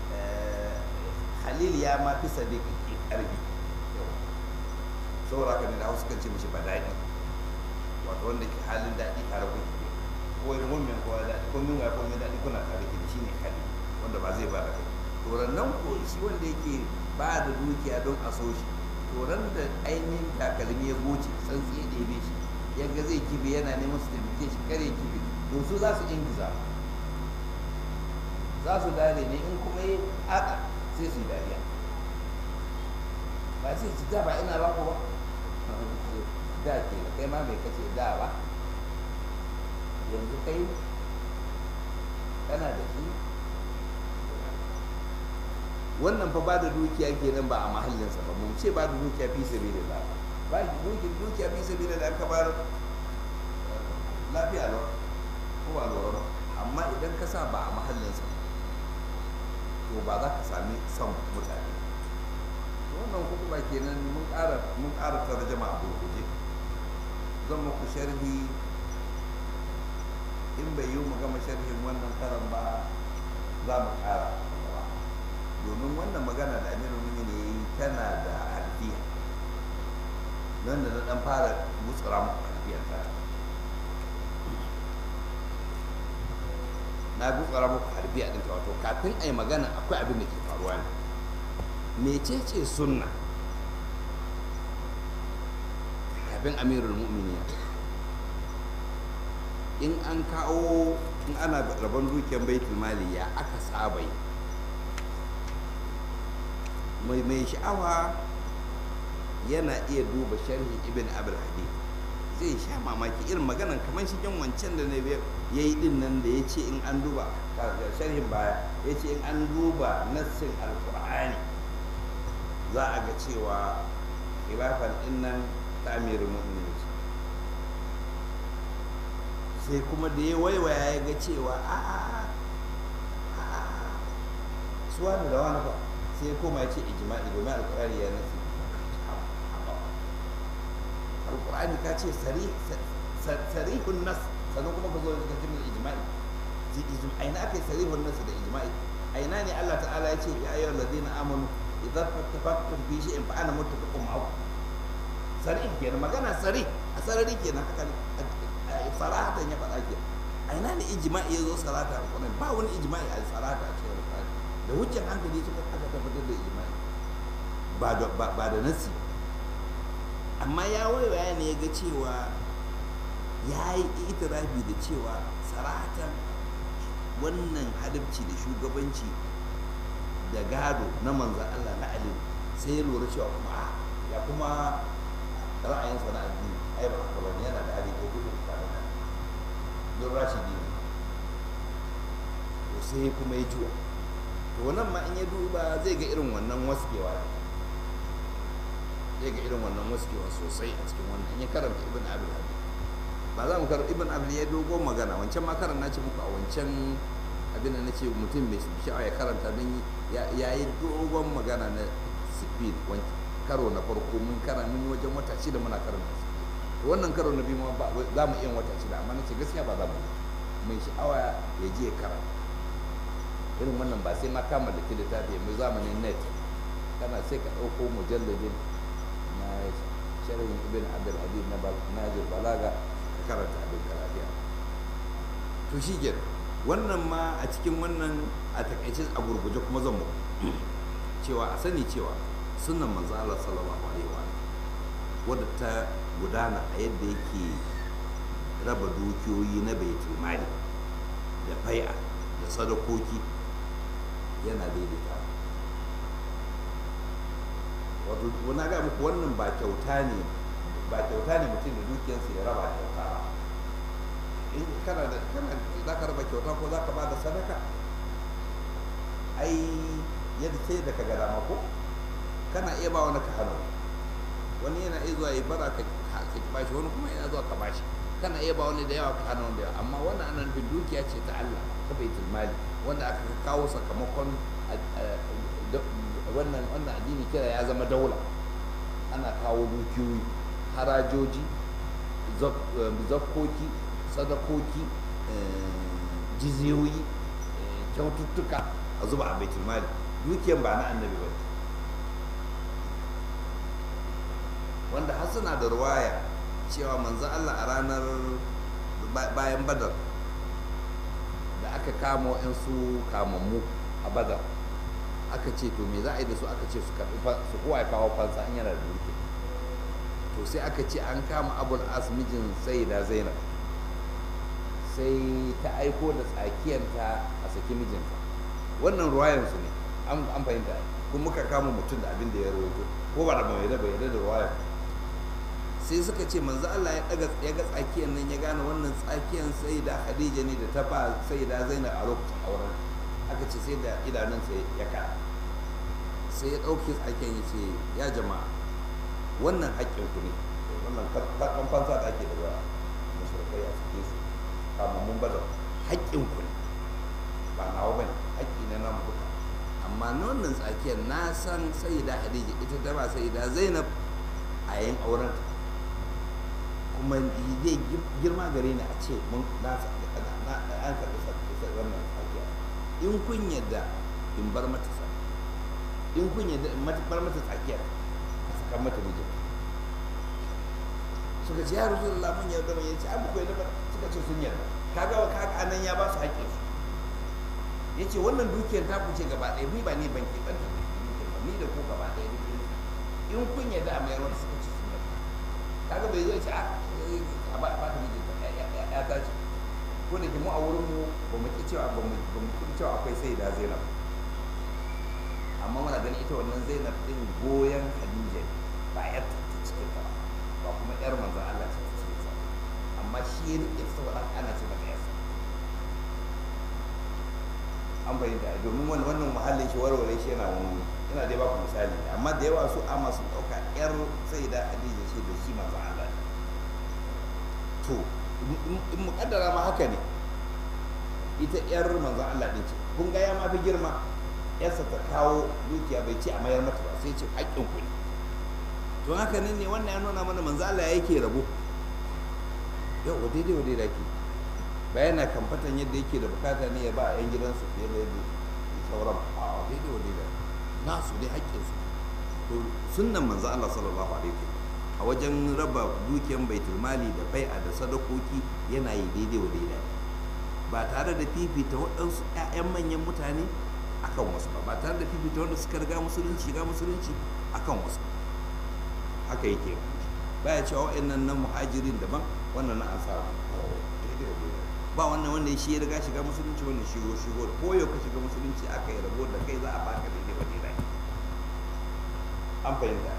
halil ya ma fi sadiq ƙarfi saboda haka ne da hausa kan ce mishi badaɗi wato wanda ke halin daɗi tare kuke ko wani mummin kowa daɗi ko min ko min daɗi kuna tare da shi ne hali wanda ba zai ba da kai to nan ko shi wanda yake ba da dukiya don a so shi to ran da ainihin takalmi ya goce san ya ɗebe shi yanga zai kibe yana neman su taimake shi kare kibe to su za su ingiza za su dare ne in kuma yi haka sai su yi dariya ba sai ci da ba ina ba ku ba da ke kai ma mai kace da ba yanzu kai kana da shi wannan fa ba da dukiya kenan ba a mahallinsa ba mu ce ba da dukiya fi sabilillah ba dukiya fi sabilillah ka bar lafiya lau ko ba lura ba amma idan ka sa ba a mahallinsa to ba za ka sami son mutane wannan kuma kenan mun ƙara mun ƙara tarjama a gurguje zan muku sharhi in bai yi mu gama sharhin wannan karan ba za mu ƙara domin wannan magana da amiru mumini ya yi tana da alfiya nan gutsura muku harbiyan ta na gutsura muku harbiya ɗinta wato kafin a yi magana akwai abin da ke faruwa ne mecece sunna kafin amirul mu'miniya in an kawo in ana rabon dukiyar baitul mali ya aka saba yi mai mai sha'awa yana iya duba sharhi ibn abul hadi zai sha mamaki irin maganan kamar shi jan wancan da na ya yi din nan da ya ce in an duba sharhin baya ya ce in an duba nassin alkur'ani za a ga cewa khilafan din nan ta amirin mu'minin sai kuma da ya waiwaya ya ga cewa a a suwa da wani ba sai ya koma ya ce ijma'i domin alkur'ani ya nasi alkur'ani ka ce sarihun nas sannan kuma ka zo ka ce mai ijma'i aina aka yi sarihun nas da ijma'i aina ne Allah ta'ala ya ce ya ayyuhal ladina amanu idza fattafaqtum fi shay'in fa ana muttafiqun ma'akum sarih kenan magana sarih a sarari kenan haka sarahatan ya faɗa ke aina ne ijma'i ya zo sarata alkur'ani ba wani ijma'i a sarata a cikin alkur'ani da hujjan hankali suka aka tabbatar da ijma'i ba da nasi amma ya waiwaya ne ya ga cewa ya yi itirafi da cewa saratan wannan hadabci da shugabanci da gado na manzan Allah na alim sai ya lura cewa kuma a ya kuma ra'ayinsa na addini ai ba haka bane yana da hali ko gudun tare da don rashidi ne to sai kuma ya juwa to wannan ma in ya duba zai ga irin wannan waskewa zai ga irin wannan waskewa sosai a cikin wannan in ya karanta ibn abul habib ba za mu karanta ibn abul ya dogon magana wancan ma karanta ce muku a wancan abin da na ce mutum mai sha'awa ya karanta don ya yi dogon magana na speed karo na farko mun kara mun wajen wata shida muna karanta to wannan karo na biyu ma za mu iya wata shida amma na ce gaskiya ba za mu mai sha'awa ya je ya karanta irin wannan ba sai ma kama da littafi mai zamanin net kana sai ka ɗauko mujalladin na sharhin ibn abdul habib na najir balaga ka karanta abin karafiya to shi ke wannan ma a cikin wannan a takaice a gurguje kuma zan mu cewa a sani cewa sunan manzo Allah sallallahu alaihi wa wadda ta gudana a yadda yake raba dukiyoyi na baitul mali da fai'a da sadakoki yana daidaita wato wani ga muku wannan ba kyauta ne ba kyauta ne mutum da dukiyarsa ya raba kyauta ba in kana da kana za ka raba kyauta ko za ka ba da sadaka ai yadda sai da ka ga dama ko kana iya ba wani ka hannu wani yana iya zuwa ya bara ka bashi wani kuma yana zuwa ka bashi kana iya ba wani da yawa ka hana wanda yawa amma wannan ana nufin dukiya ce ta Allah ta baitul mali wanda aka kawo sakamakon wannan wannan addini kira ya zama daula ana kawo dukiyoyi harajoji zakkoki sadakoki jiziyoyi kyaututtuka a zuba a baitul mali dukiyan ba na annabi ba wanda har suna da ruwaya cewa manzan Allah a ranar bayan badar da aka kama wa'yansu kamammu a badar aka ce to me za a yi da su aka ce su karɓi su kowa ya kawo fansa an yana da duki to sai aka ce an kama abul as mijin sayyida zainab sai ta aiko da tsakiyanta a saki mijinta wannan ruwayansu ne an fahimta kuma muka kama mutum da abin da ya rawaito ko ba da bai da bai da ruwayan sai suka ce manzo Allah ya daga ya ga tsakiyar nan ya gane wannan tsakiyar sai da Khadija ne da ta ba sai da Zainab a lokacin auren aka ce sai da idanun sai ya ka sai ya dauke tsakiyar ya ce ya jama'a wannan haƙƙin ku ne wannan karɓan fansa da ake daga mushrikai a cikin su kama mun bada haƙƙin ku ne ba nawa bane haƙƙi ne nan buka amma na wannan tsakiyar na san sai da Khadija ita ta ba sai da Zainab a yayin auren ta kuma zai girma gare ni a ce mun na an karɓi wannan tsakiya in kun yadda in bar mata sa in kun yadda in bar mata tsakiya a sakan mata mijin suka ce ya rasu da lamun yarda mai yace an ku yarda ba suka ce sun yarda kaga kaga anan ya ba su haƙƙin su yace wannan dukiyar ta kuce gaba ɗaya ni ba ni ban ke ban da dukiyar ba ni da ku gaba ɗaya dukiyar in kun yarda a mayar wata suka ce sun yarda kaga bai zo ce a a ba ba ta miji ya ta ce ko da ke mu a wurin mu ba mu ki cewa ba mu ba mu ki cewa akwai sai da Zainab amma muna ganin ita wannan Zainab din goyen Khadija ne ba yar ta cikin ta ba kuma yar manzon Allah ce ta cikin sa amma shi ya rike saboda ana ce mata yarsa an bayyana domin wannan wannan muhallin shi warware shi yana wani ina dai baku misali amma da yawa su ama sun dauka yar sai da Khadija ce da shi manzon Allah ne to in mukaddara ma haka ne ita yar manzon Allah din ce kun ga ya ma fi girma yarsa ta kawo dukiya bai ce a mayar mata ba sai ce haƙƙin ku ne to haka nan ne wannan ya nuna mana manzon Allah yake rabo yau wa daidai wa daidai ke bayan na kamfatan yadda yake da bukata ne ya ba a yan gidansu fiye da yadda sauran a daidai wa daidai nasu dai haƙƙinsu to sunnan manzon Allah sallallahu alaihi wasallam a wajen raba dukiyan baitul mali da bai'a da sadakoki yana yi daidai wa daidai ba tare da fifita waɗansu 'ya'yan manyan mutane akan wasu ba ba tare da fifita wanda suka riga musulunci ga musulunci akan wasu haka yake baya cewa wa'annan nan muhajirin daban wannan na ansara ba wannan wanda shi ya riga shiga musulunci wannan shigo shigo ko yau ka shiga musulunci aka yi rabo da kai za a baka daidai wa daidai an fahimta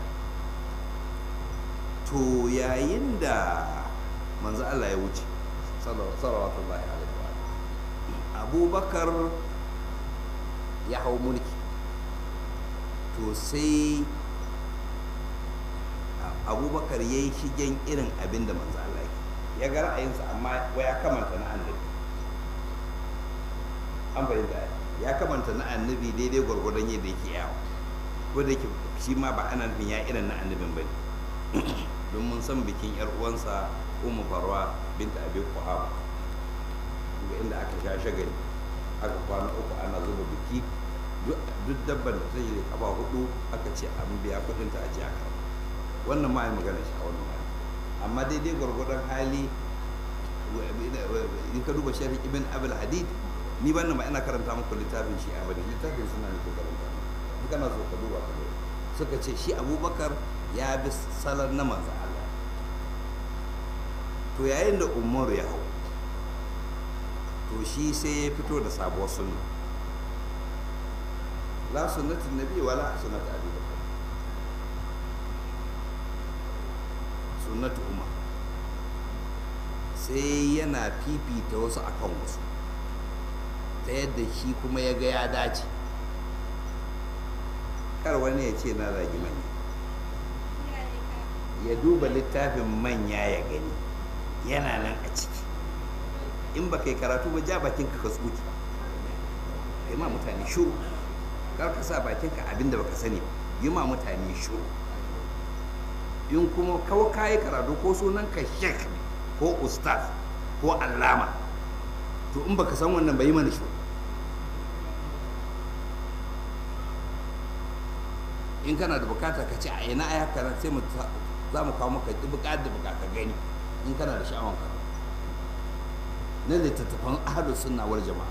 to yayin da manzo Allah ya wuce sallallahu alaihi wa abubakar ya hau mulki to sai abubakar ya yi shigen irin abin da manzo Allah ya ga ra'ayinsa amma ya kamanta na annabi an fahimta ya kamanta na annabi daidai gwargwadon yadda yake yawo ko da yake shi ma ba ana nufin ya irin na annabin ba ne don mun san bikin yar uwansa umu farwa binta abi kuhaba ga inda aka sha shagali aka kwana uku ana zuba biki duk dabban da zai kaba hudu aka ce an biya kudin ta a jiya kan wannan ma magana shi a wannan ma amma daidai gwargwadon hali in ka duba sharhi ibn abul hadid ni ban ba ina karanta muku littafin shi a bane littafin suna nake karanta in kana so ka duba ka suka ce shi abubakar ya bi salon na manzo Allah to yayin da umar ya hau to shi sai ya fito da sabuwar sunna la sunnatin nabi wala sunnat abi bakar sunnatu umar sai yana fifita wasu akan wasu ta yadda shi kuma ya ga ya dace kar wani ya ce na zagi manya ya duba littafin manya ya gani yana nan a ciki in ba kai karatu ba ja bakin ka tsuki kai ma mutane shuru kar ka sa bakin ka abinda baka sani yi ma mutane shuru in kuma kawo kayi karatu ko sunan ka shek ko ustaz ko allama to in baka san wannan bai mana shuru in kana da bukata ka ce a ina aya kana sai mu za mu kawo maka bukatar da bukata gani in kana da sha'awan ka na littattafan ahalus sunna wal jama'a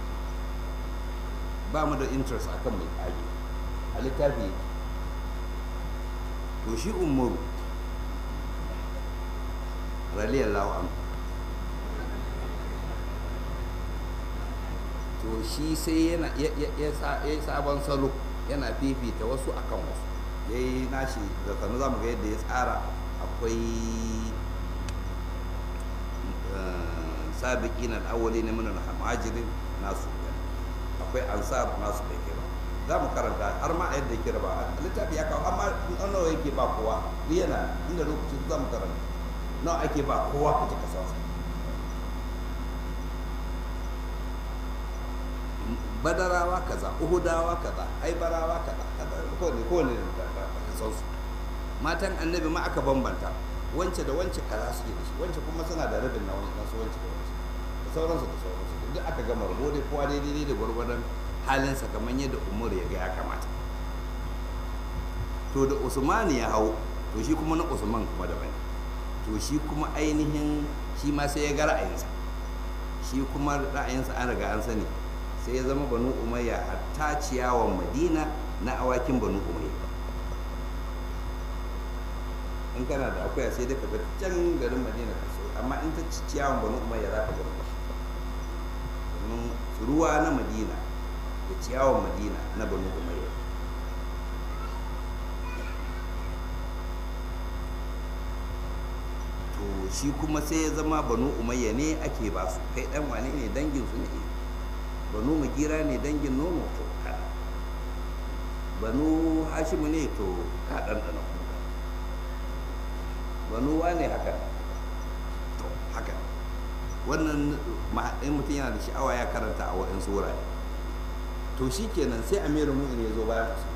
ba mu da interest akan mai kage a littafi to shi umaru radiyallahu anhu to shi sai yana ya sabon salo yana fifita wasu akan wasu ya yi nashi da sanu za mu ga yadda ya tsara akwai sabiki na awali na minan muhajirin nasu akwai ansar nasu da kira za mu karanta har ma a yadda kira ba littafi ya kawo amma nawa yake ba kowa duk yana inda lokacin za mu karanta nawa ake ba kowa ka ji kasansa badarawa kaza uhudawa kaza aibarawa kaza kowane kowane da kasansu matan annabi ma aka bambanta wance da wance kaza suke da shi wance kuma suna da rabin na wasu wance da wance da sauransu da sauransu duk aka gama rabo dai kowa daidai da gwargwadon halinsa kamar yadda umar ya ga ya kamata to da usman ya hau to shi kuma na usman kuma daban to shi kuma ainihin shi ma sai ya ga ra'ayinsa shi kuma ra'ayinsa an riga an sani sai ya zama banu umayya hatta ciyawan madina na awakin banu umayya in kana da akuya sai dai ka ga can garin madina ka so amma in ta ci ciyawan banu umayya za ka gama shi domin ruwa na madina da ciyawan madina na banu umayya to shi kuma sai ya zama banu umayya ne ake ba su kai dan wane ne dangin su ne banu magira ne dangin nono to ka banu hashimu ne to ka ɗanɗana kuka banu wane haka to haka wannan in mutum yana da sha'awa ya karanta a waɗansu wurare to shi kenan sai amirin mu'in ya zo bayan su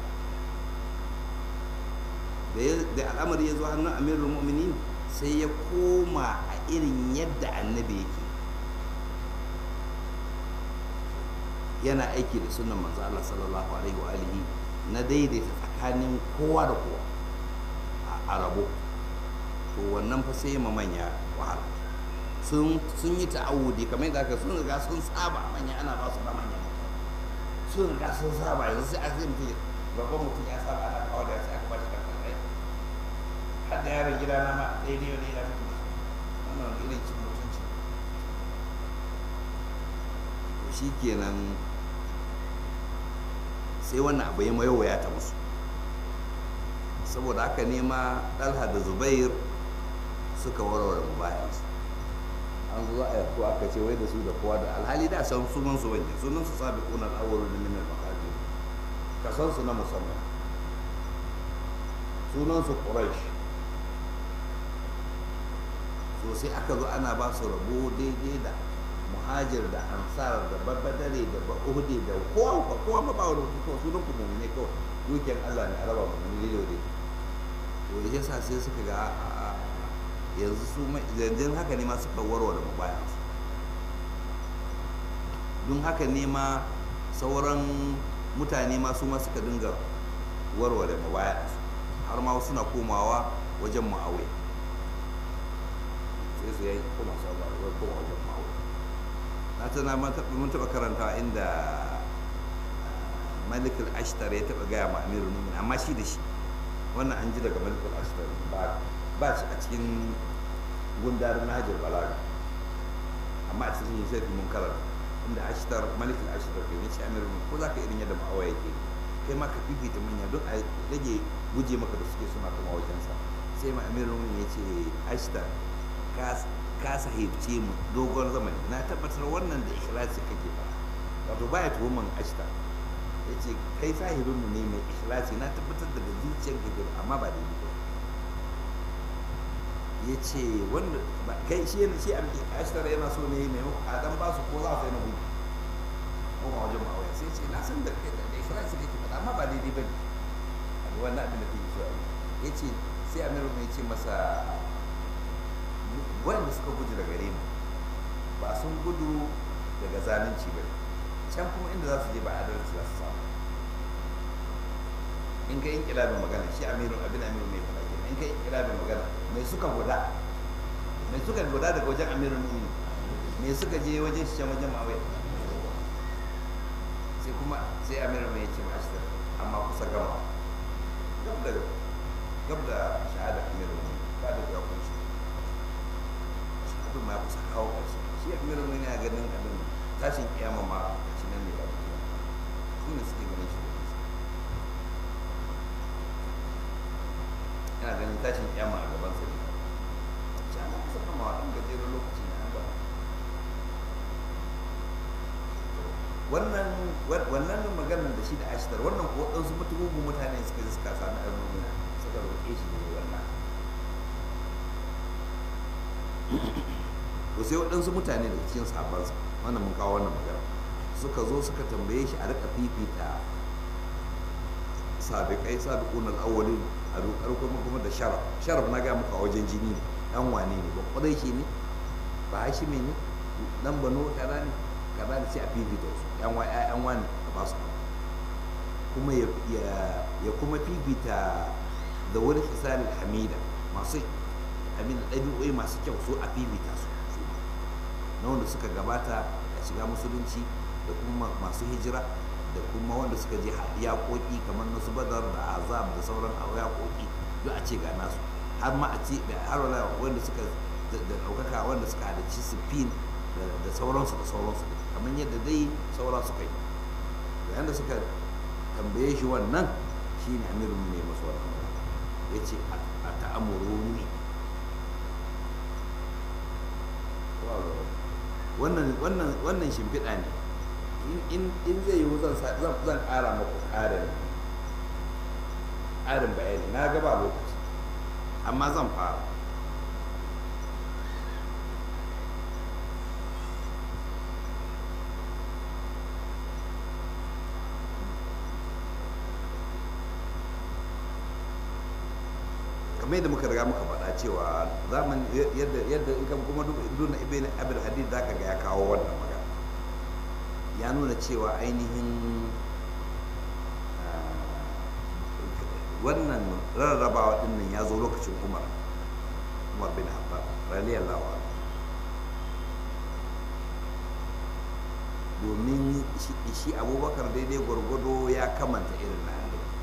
da al'amari ya zo hannun amirin mu'minin sai ya koma a irin yadda annabi yake yana aiki da sunan manzo Allah sallallahu alaihi wa alihi na daidaita tsakanin kowa da kowa a rabo to wannan fa sai ma manya wahala sun sun yi ta'awudi kamar yadda aka sun riga sun saba manya ana ba su ba manya sun riga sun saba yanzu sai aka yi mutum babban mutum ya saba ana kawo da sai aka ba shi kankan rai har da yaron gida na ma daidai wani yana mutum wannan irin cin mutunci to shi kenan sai wannan abu ya mayo ta musu saboda haka nema ɗalha da zubair suka warware mubayansu an zo a yarko aka ce wai da su da kowa da alhali da san sunan su bane sunan su sabi kunan awwalu da minal maqadir ka san su na musamman sunan su quraish so sai aka zo ana ba su rabo daidai da muhajir da ansar da babbadare da ba'ude da kowa kowa ma ba wani mutum sunan ku mu'mine kawai dukiyar Allah ne a raba mu'mine daidai to yasa sai suka ga yanzu su yanzu haka ne ma suka warware mabaya don haka ne ma sauran mutane ma su ma suka dinga warware mabaya har ma suna komawa wajen ma'awai sai su yi koma su abuwa koma wajen ma'awai na tana mun taɓa karanta inda malikul ashtar ya taɓa gaya ma amirul mumin amma shi da shi wannan an ji daga malikul ashtar ba ba shi a cikin gundarin nahajar balaga amma a cikin sai mun karanta inda ashtar malikul ashtar ke ne shi amirul mumin ko za ka irin yadda ma'awa yake kai ma ka fifita manya don a rage guje maka da suke suna kuma wajensa sai ma amirul mumin ya ce ashtar ka sahibce mu dogon zamani na tabbatar wannan da ikhlasi kake ba wato baya tuhuman ashtar ya ce kai sahibinmu ne mai ikhlasi na tabbatar daga zuciyar kake amma ba daidai ba ya ce wanda kai shi yana shi ashtar yana so ne mai a dan ba su ko za su yi na hudu ko ma wajen ma'auya sai ce na san da kai da ikhlasi kake faɗa amma ba daidai ba ne a wannan abin da kake so ya ce sai amiru mai ce masa wanda suka gudu daga gare mu ba sun gudu daga zalunci ba can kuma inda za su je ba adalci za su samu in ka yi kilabin magana shi amiru abin amiru mai faɗa kenan in ka yi kilabin magana mai suka guda mai suka guda daga wajen amiru mu'mini mai suka je wajen shi can wajen mawai sai kuma sai amiru mai ce mashi amma kusa gama gab da gab da shahada amiru mu'mini ba da ya kunshi shahadu ma ya kusa kawo ƙarshe shi amiru mu'mini ya ganin abin tashin kiyama ma shi nan ne ba su ne suke ganin shi yana ganin tashin kiyama a gaban sa ne shi ana kusa kama wa ɗan gajeren lokaci ne an ba wannan wannan maganar da shi da ashtar wannan ko waɗansu mutugugun mutane suka yi suka sami almumina suka roƙe shi ne wannan to sai waɗansu mutane daga cikin sahabbansa wannan mun kawo wannan magana suka zo suka tambaye shi a rika fifita sabiƙai sabiƙun al'awwalin a dokar kuma kuma da sharaf sharaf na ga muka wajen jini ne dan wane ne ba kudai shi ne ba hashi ne dan bano kaza ne kaza ne sai a fifita su yan wa yan wani a ba su kuma ya ya kuma fifita da wani hisal hamida masu abin ɗabi'o'i masu kyau su a fifita su su ma na wanda suka gabata a shiga musulunci da kuma masu hijira da kuma wanda suka je yaƙoƙi kamar na su badar da azab da sauran yaƙoƙi duk a ce ga nasu har ma a ce har wala wanda suka da ɗaukaka wanda suka halarci sifin da sauransu da sauransu kamar yadda dai saura suka yi da yadda suka tambaye shi wannan shi ne amirin ne masu wannan ya ce a ta'amuru ne wannan shimfiɗa ne in zai yiwu zan ƙara maku ƙarin ƙarin bayani na gaba lokaci amma zan fara kamar yadda muka riga muka faɗa cewa zaman yadda yadda in kan kuma duna ibn abul hadid zaka ga ya kawo wannan magana ya nuna cewa ainihin wannan rarrabawa dinnan ya zo lokacin umar umar bin hattab radiyallahu anhu domin shi abubakar daidai gwargwado ya kamanta irin na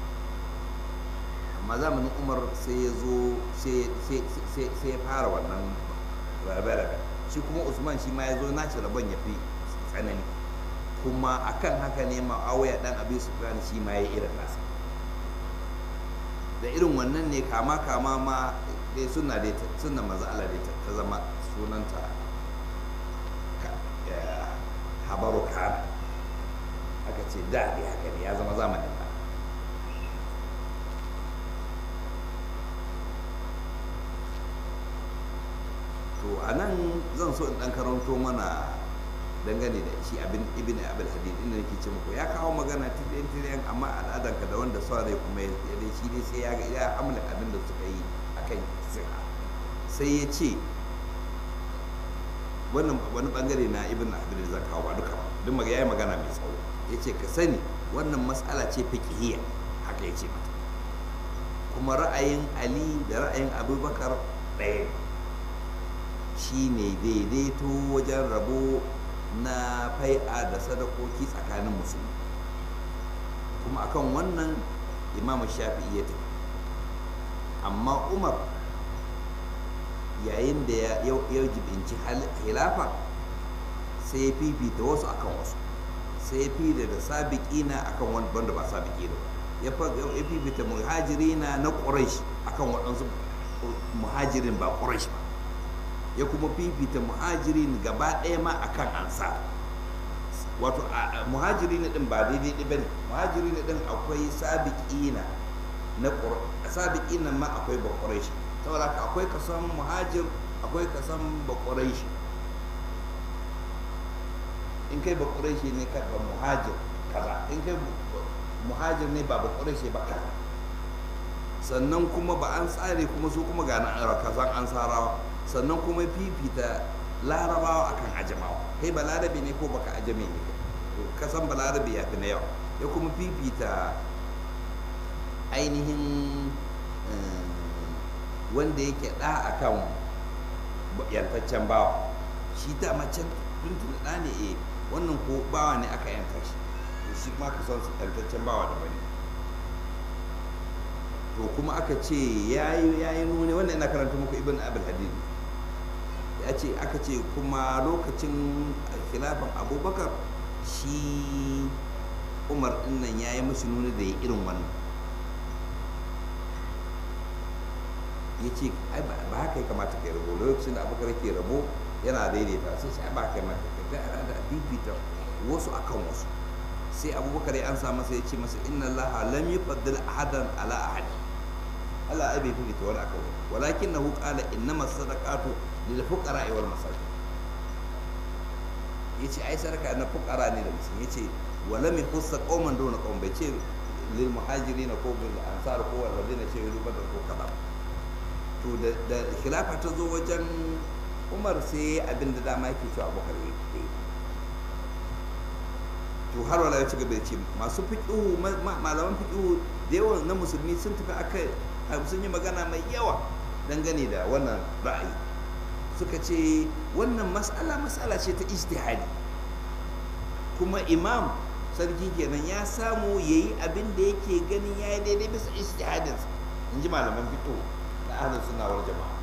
amma zamanin umar sai ya zo sai ya fara wannan rabe-rabe shi kuma usman shi ma ya zo naci rabon ya fi tsanani kuma akan haka ne ma'auya dan abin sufyan shi ma ya irin nasa da irin wannan ne kama kama ma dai suna dai suna maza Allah dai ta zama sunanta habaru kana aka ce da dai haka ne ya zama zamanin ba to a nan zan so in dan karanto mana dangane da shi abin ibn abul hadid inda nake ce muku ya kawo magana tilayen tilayen amma al'adanka da wanda sa rai kuma ya dai shi dai sai ya ga ya amla abin da suka yi akan siha sai ya ce wannan wani bangare na ibn abul da zan kawo ba duka ba duk maga yayi magana mai tsawo ya ce ka sani wannan mas'ala ce fiqhiyya haka ya ce mata kuma ra'ayin ali da ra'ayin abubakar ɗaya shi ne daidaito wajen rabo na fai'a da sadakoki tsakanin musulmi kuma akan wannan imamu shafi'i ya tafi amma umar yayin da ya jibinci hilafa sai ya fifita wasu akan wasu sai ya fifita da sabiƙina akan wanda ba sabiƙi da ya fifita muhajirina na ƙuraish akan waɗansu muhajirin ba ƙuraish ba ya kuma fifita muhajirin gaba ɗaya ma akan ansa wato muhajirin ɗin ba daidai ɗi bane muhajirin ɗin akwai sabiƙina na sabiƙina ma akwai ba ƙuraish saboda haka akwai kasan muhajir akwai kasan ba ƙuraish in kai ba ƙuraish ne ka ba muhajir kaza in kai muhajir ne ba ba ƙuraish ba kaza sannan kuma ba an tsare kuma su kuma ga na kazan an sarawa sannan kuma fifita larabawa akan ajamawa kai ba larabe ne ko baka ajame ne kasan ba larabe ya fi na yawa ya kuma fifita ainihin wanda yake ɗa akan yantaccen bawa shi ta macen tuntun ɗa ne e wannan ko bawa ne aka yanta shi shi ma ka son yantaccen bawa da bane to kuma aka ce yayi yayi nuni wannan ina karanta muku ibn abul hadid ya ce aka ce kuma lokacin khilafan abubakar shi umar dinnan ya yi mashi nuni da ya irin wannan ya ce ba haka ya kamata ka yi rabo lokacin da abubakar ke rabo yana daidaita sai shi ba haka ya kamata ka ga da bibita wasu akan wasu sai abubakar ya ansa masa ya ce masa inna allaha lam yufaddil ahadan ala ahad Allah ai bai fifita wani akan wani walakinahu qala innamas sadaqatu lil fuqara wal masakin yace ai sadaka na fuqara ne da musulmi yace wala min khussa qauman duna qaum bai ce lil muhajirin ko bil ansar ko wal ladina ce yudu badar ko kaza to da da khilafa ta zo wajen Umar sai abin da dama yake cewa Abubakar yake to har wala ya ci gaba da ce masu fiqhu malaman fiqhu da yawan na musulmi sun tafi akai sun yi magana mai yawa dangane da wannan ra'ayi suka ce wannan mas'ala mas'ala ce ta ijtihadi kuma imam sarki kenan ya samu ya yi abin da yake ganin ya yi daidai bisa ijtihadinsa in ji malaman fito na ahlus sunna wal jama'a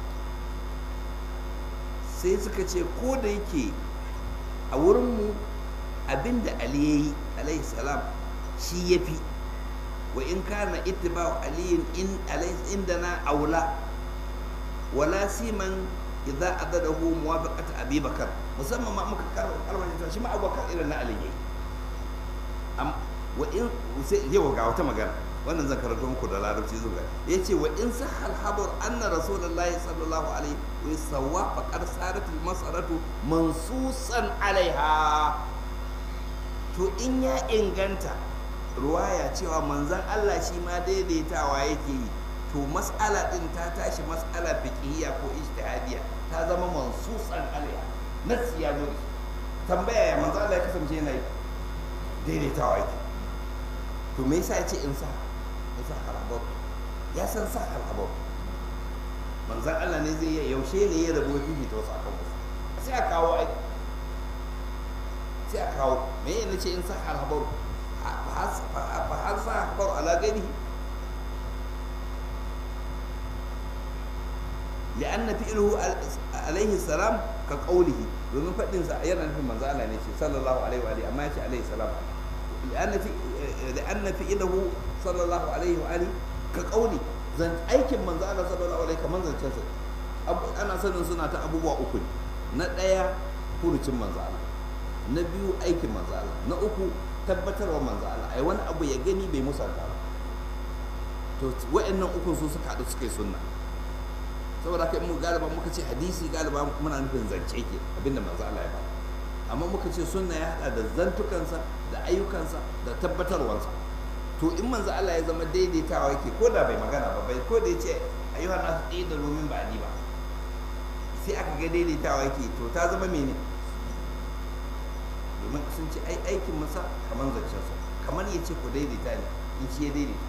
sai suka ce ko da yake a wurinmu abin da ali ya yi alaihi salam shi ya fi wa in kana ittiba'u aliyin in indana aula wala siman idza adadahu muwafaqat abi bakar musamman ma muka karo kalmar shi ma abubakar irin na ali yayi am wa in sai yau ga wata magana wannan zan karanto muku da larabci zuwa yace wa in sahal habar anna rasulullahi sallallahu alaihi wa sawwa faqad sarat al mas'alatu mansusan alaiha to in ya inganta ruwaya cewa manzan Allah shi ma daidaitawa yake yi to mas'ala din ta tashi mas'ala fiqhiyya ko ijtihadiyya ta zama mansusan alaiha nasi ya zo tambaya ya manzan Allah ya kasance yana yi daidaitawa yake to me yasa ya ce in sa in sa harabar ya san sa harabar manzan Allah ne zai yi yaushe ne ya rabo fifita wasu akan wasu sai a kawo aiki sai a kawo me yana ce in sa harabar فهل سيحضر على غيره لأن فعله عليه السلام كقوله domin faɗin sa yana nufin manzo Allah ne ce sallallahu alaihi wa alihi amma yace alaihi salam لأن في لأن فعله صلى الله عليه وآله كقولي zan aikin manzo Allah sallallahu alaihi kaman zancen sa ana sanin suna ta abubuwa uku na ɗaya furucin manzo Allah na biyu aikin manzo Allah na uku tabbatarwa manzo Allah ai wani abu ya gani bai musanta ba to wa'annan ukun su suka haɗu suka yi sunna saboda kai mu galiba muka ce hadisi galiba muna nufin zance ke abinda manzo Allah ya faɗa amma muka ce sunna ya haɗa da zantukansa da ayyukansa da tabbatarwansa to in manzo Allah ya zama daidaitawa yake ko da bai magana ba bai ko da ya ce ayyuhan nasu ɗaya da domin ba ni ba sai aka ga daidaitawa yake to ta zama mene domin sun ce ai aikin masa kamar zancensa kamar ya ce ku daidaita ne in shi ya daidaita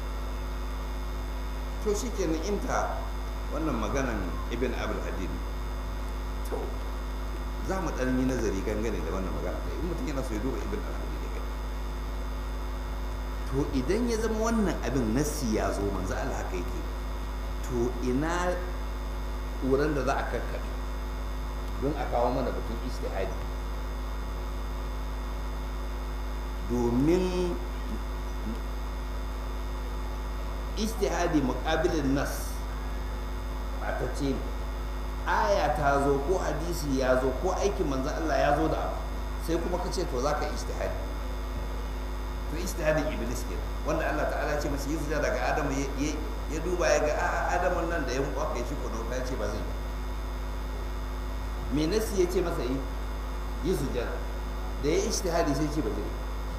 to shi kenan inta wannan maganan ibn abul hadid to za mu ɗan yi nazari gangane da wannan magana da in mutum yana so ya duba ibn abul hadid ya to idan ya zama wannan abin nassi ya zo manzo Allah haka yake to ina wurin da za a kakkaɓe don a kawo mana batun istihadi domin istihadi muƙabilin nas ba ta ce aya ta zo ko hadisi ya zo ko aikin manzan Allah ya zo da abu sai kuma ka ce to za ka istihadi to istihadin iblis ke wanda Allah ta'ala ce masu yi sujada daga adamu ya duba ya ga a'a adamun nan da ya muku aka yi shi kudu ta ce ba zai yi me nasi ya ce masa yi yi sujada da ya istihadi sai ce ba zai yi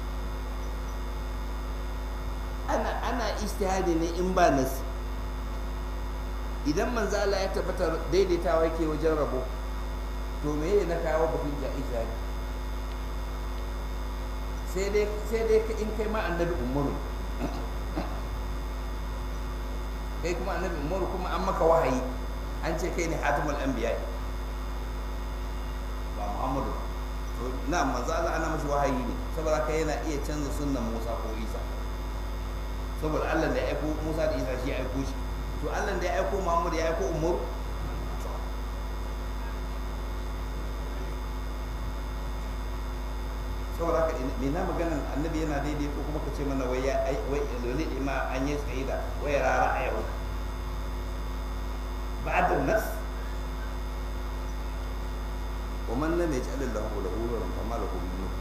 ana ana istihadi ne in ba nasi idan manzo Allah ya tabbatar daidaitawa yake wajen rabo to me ne na kawo batun ja istihadi sai dai sai dai in kai ma annabi umaru kai kuma annabi umaru kuma an maka wahayi an ce kai ne hatimul anbiya ba muhammadu to na manzo Allah ana mashi wahayi ne saboda kai yana iya canza sunnan Musa ko Isa saboda Allah da ya aiko Musa da Isa shi ya aiko shi to Allah da ya aiko Muhammad ya aiko Umar saboda haka me na maganan annabi yana daidai ko kuma ka ce mana wai ya ai wai loli ma an yi tsaye da wai rara a yau ba'da nas ومن لم يجعل الله له نورا فما له من نور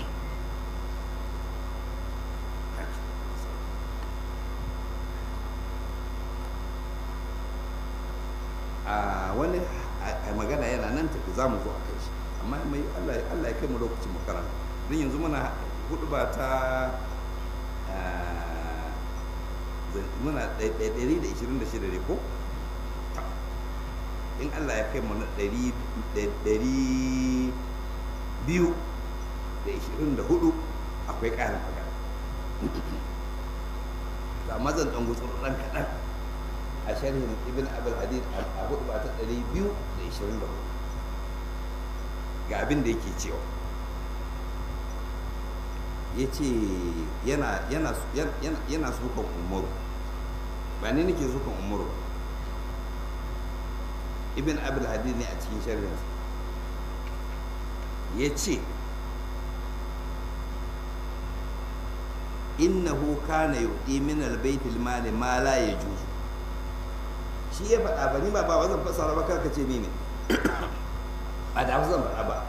a wani magana yana nan tafi za mu zo a kai shi amma mai Allah ya kai mu lokacin makaranta don yanzu muna hudu ba ta muna 126 ne ko in Allah ya kai mu na 224 akwai ƙarin magana ga mazan ɗan gutsuru ɗan kaɗan a sharhin ibn abul hadid a hudu ba ta 224 ga abin da yake cewa ya ce yana sukan umaru ba ne nake sukan umaru ibn abul hadid ne a cikin sharhinsa ya ce innahu kana yuɗi min albaitil mali ma la yajuzu shi ya faɗa ba ni ba ba zan fasara ba karka ce ni ne ba da zan faɗa ba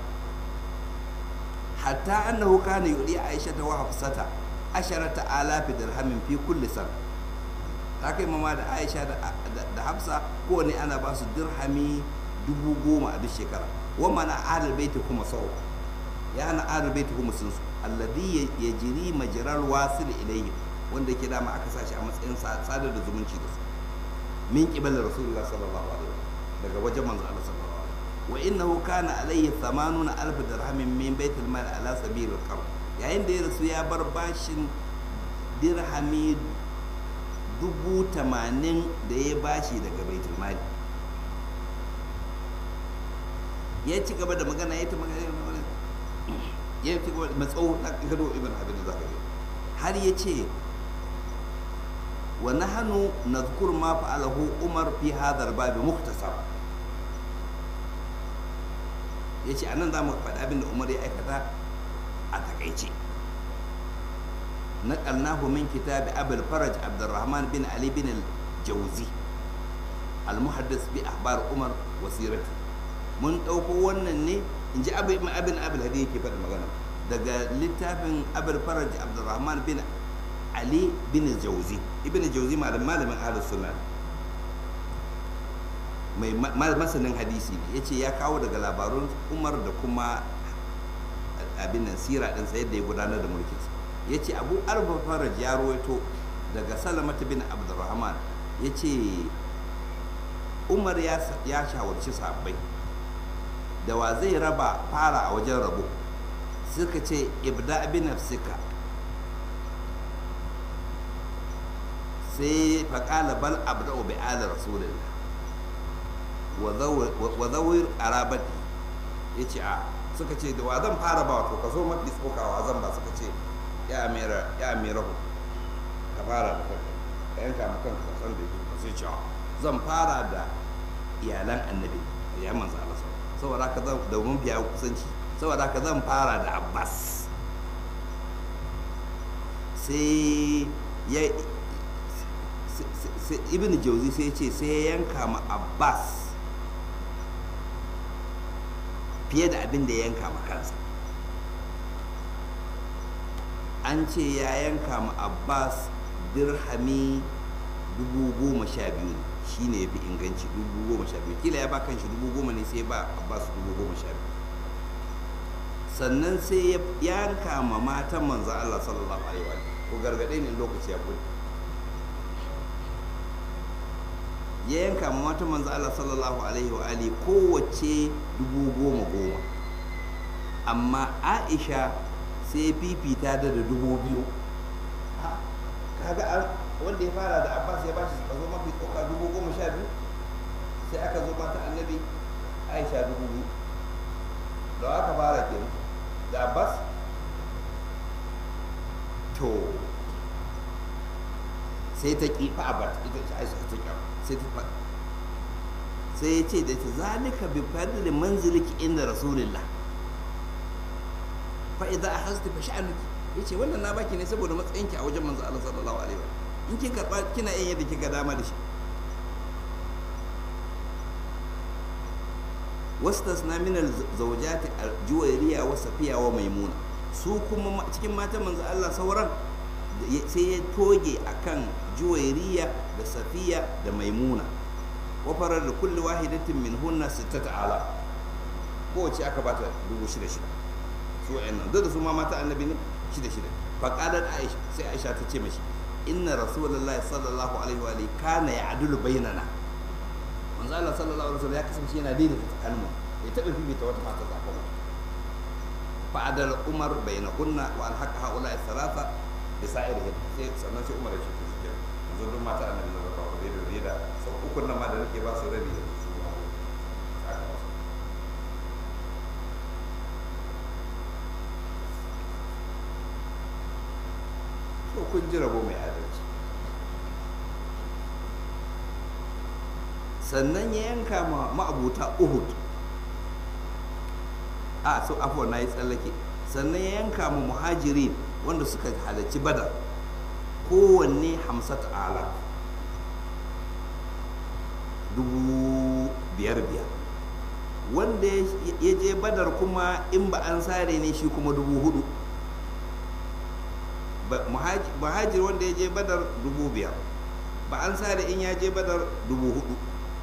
hatta annahu kana yuɗi aisha ta wa hafsata asharata alafi dirhamin fi kulli sana ta kai mama da aisha da hafsa kowane ana ba su dirhami dubu goma a duk shekara wa mana ahlul baiti kuma sau ya hana ahlul baiti kuma sun su alladhi yajri majral wasil ilayhi wanda yake dama aka sashi a matsayin sadar da zumunci da su min qibal rasulullah sallallahu alaihi wasallam daga wajen manzo Allah sallallahu alaihi wasallam wa innahu kana alayhi 80 alf dirhamin min baitul mal ala sabil al yayin da ya rasu ya bar bashin dirhami dubu tamanin da ya bashi daga baitul mali ya ci gaba da magana ya ta magana ya ci gaba da matsawo na gado ibn abin da za ka har ya ce wa nahanu nadhkur ma fa'alahu umar fi hadha al-bab mukhtasar yace anan zamu faɗi abin da umar ya aikata a takaice نقلناه من كتاب أبي الفرج عبد الرحمن بن علي بن الجوزي المحدث بأخبار عمر وسيرته mun ɗauko wannan ne in ji abin abin abin hadi yake faɗa magana daga littafin abul faraj abdurrahman bin ali bin jauzi ibn jauzi malam malamin ahlus sunna mai masanin hadisi ne yace ya kawo daga labarun umar da kuma abin nan sira din sa yadda ya gudanar da mulkin sa yace abu arba faraj ya ruwaito daga salamata bin abdurrahman yace umar ya shawarci sahabbai da wa zai raba fara a wajen rabo suka ce ibda bi nafsika sai faƙala bal abda'u bi ala rasulillah wa zawir arabati ya ce a suka ce da wa zan fara ba wato ka zo mafi tsokawa zan ba suka ce ya amira ya amirahu ka fara da kanka ka yanka ma kanka ka san da yake ka sai ce zan fara da iyalan annabi ya manzo Allah saboda haka zan da mun biya kusanci saboda haka zan fara da abbas sai ya ibn jauzi sai ce sai ya yanka ma abbas fiye da abin da ya yanka ma kansa an ce ya yanka ma abbas dirhami dubu goma sha biyu ne shi ne ya fi inganci dubu goma sha biyu kila ya ba kan shi dubu goma ne sai ba abbas dubu goma sha biyu sannan sai ya yanka ma matan manzo Allah sallallahu alaihi wa ko gargaɗe ne lokaci ya kudi ya yanka ma matan manzo Allah sallallahu alaihi wa alihi kowace dubu goma goma amma Aisha sai fifita da da dubu biyu kaga wanda ya fara da abbas ya bashi ka zo mafi tsoka dubu goma sha biyu sai aka zo mata annabi aisha dubu biyu da aka fara ke da abbas to sai ta kifa abbas ita ce aisha ta kifa sai ta sai ya ce da ta zalika bi fadli manziliki inda rasulillah fa idza ahazti fa sha'anuki yace wannan na baki ne saboda matsayinki a wajen manzo Allah sallallahu alaihi wa in kin karba kina yin yadda kika dama da shi wastasna min al-zawjati juwayriya wa safiya wa maimuna su kuma cikin matan manzo Allah sauran sai ya toge akan juwayriya da safiya da maimuna wa farar da kulli wahidatin min hunna sittata ala kowace aka bata dubu shida shida su wa'annan duk da su ma mata annabi ne shida shida faqalat aisha sai aisha ta ce mashi inna rasulullahi sallallahu alaihi wa alihi kana ya'dulu bainana manzo Allah sallallahu alaihi wasallam ya kasance yana daidaita tsakanin mu bai taɓa fifita wata mata zaɓa mu fa adal umar bainahunna wa alhaqa haula thalatha bi sa'irihin sai sannan sai umar ya ce to shi yanzu duk mata annabi sallallahu alaihi wa alihi da uku nan ma da nake ba su rabi yanzu su ma aka ba su to kun ji rabo mai adalci sannan ya yanka ma ma'abuta uhud a so afuwa na yi tsallake sannan ya yanka ma muhajirin wanda suka halarci badar kowanne hamsat ala dubu biyar biyar wanda ya je badar kuma in ba an sare ne shi kuma dubu hudu muhajir wanda ya je badar dubu biyar ba an sare in ya je badar dubu hudu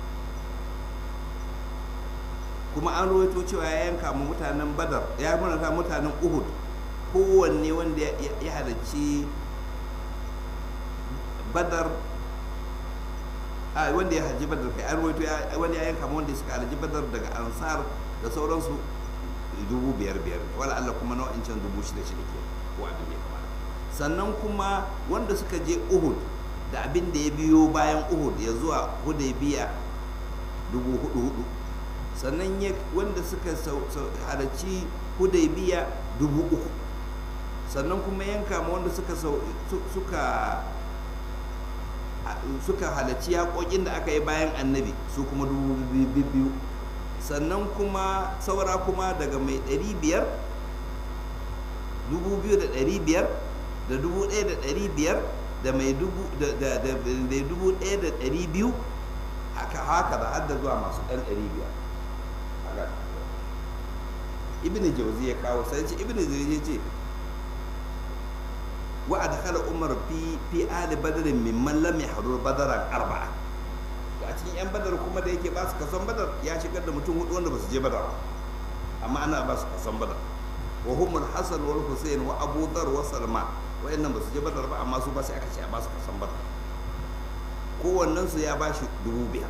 kuma an rawaito cewa ya yanka mu mutanen badar ya murata mutanen uhud kowanne wanda ya halarci badar a wanda ya halarci badar kai an rawaito wanda ya yanka mu wanda suka halarci badar daga ansar da sauransu dubu biyar biyar wala Allah kuma nau'in can dubu shida shida ke ko abin da ya kamata sannan kuma wanda suka je uhud da abin da ya biyo bayan uhud ya zuwa hudaybiya dubu hudu hudu sannan wanda suka halarci hudaybiya dubu uku sannan kuma yanka ma wanda suka suka suka halarci yaƙoƙin da aka yi bayan annabi su kuma dubu biyu sannan kuma saura kuma daga mai ɗari biyar dubu biyu da ɗari biyar da dubu ɗaya da ɗari biyar da mai dubu ɗaya da ɗari biyu haka haka da hadda zuwa masu ɗan ɗari biyar ibn jauzi ya kawo sai ce ibn jauzi ya ce wa adkhala umar fi fi ali badrin mimman lam yahdur badaran arba'a to a cikin yan badar kuma da yake ba su kason badar ya shigar da mutum hudu wanda ba su je badar amma ana ba su kason badar wa hum al-hasan wal husayn wa abu dhar wa salma wayannan ba su je badar ba amma su ba sai aka ce a ba su kason badar kowannen su ya ba shi dubu biyar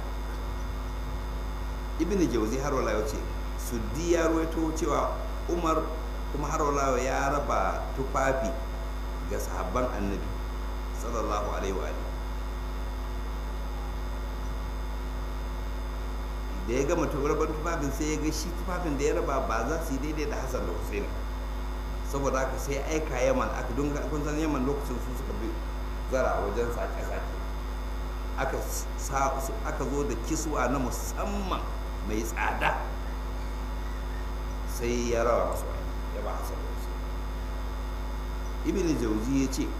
ibn jauzi har wala ya ce suddi ya ruwaito cewa umar kuma har wala ya raba tufafi ga sahabban annabi sallallahu alaihi wa da ya gama rabar tufafin sai ya ga shi tufafin da ya raba ba za su yi daidai da hassan da hussein saboda haka sai aika yaman aka don kun san yaman lokacin su suka bi zara wajen sake-sake aka zo da kiswa na musamman mai tsada sai ya rawa masu wani ya ba hassan da hussein ibn jauzi ya ce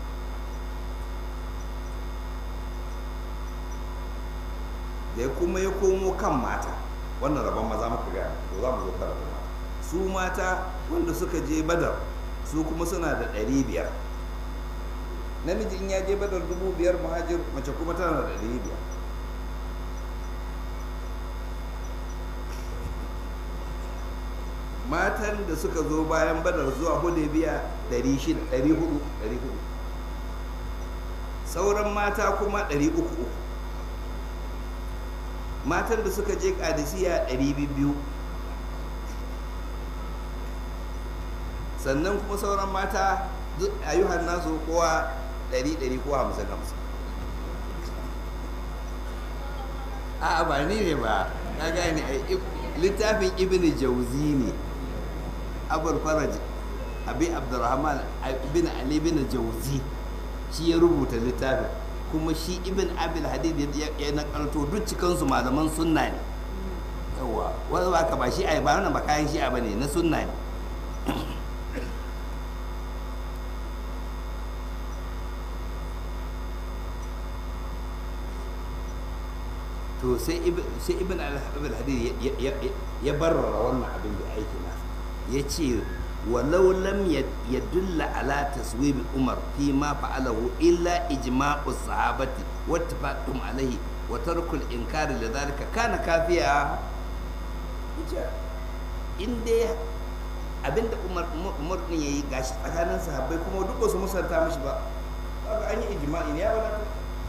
da kuma ya komo kan mata wannan rabon maza muka gaya to za mu zo kan rabon mata su mata wanda suka je badar su kuma suna da ɗari biyar namiji in ya je badar dubu biyar muhajir mace kuma tana da ɗari biyar matan da suka zo bayan badar zuwa hudaybiya 400 sauran mata kuma 300 matan da suka je kadisiya 200 sannan kuma sauran mata ayyuhan nasu kowa 100 ko 50 a ba ni ne ba na gane littafin ibn jauzi ne abul faraj abi abdurrahman ibn ali ibn jauzi shi ya rubuta littafin kuma shi ibn abil hadid ya nakalto duk cikansu malaman sunna ne yawa wanda ba ka ba shi a ba wannan ba kayan shi a bane na sunna ne to sai ibn al hadid ya barrara wannan abin da aiki nasa ya ce walau lam yadulla ala taswib umar fi ma fa'alahu illa ijma'u sahabati wa tafaqum alaihi wa tarkul inkari da zalika kana kafiya in dai abinda umar umar din yayi gashi tsakanin sahabbai kuma duk ba su musanta mishi ba kaga an yi ijma'i ne ya wadata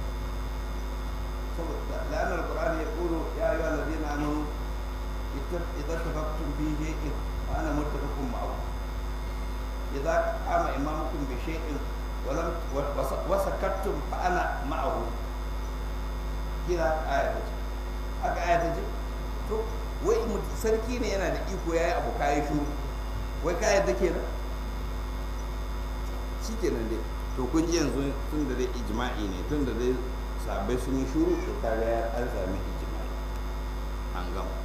لأن القرآن يقول يا أيها الذين آمنوا إذا اتفقتم في شيء فأنا متفق معكم إذا قام إمامكم بشيء ولم وسكتتم فأنا معه كذا آية haka aya ta ce to wai mut- sarki ne yana da iko ya yi abu kayi shuru wai ka yadda kenan shi kenan dai to kun ji yanzu tun da dai ijma'i ne tun da dai sabai sun yi shuru to kaga ya an sami ijma'i an gama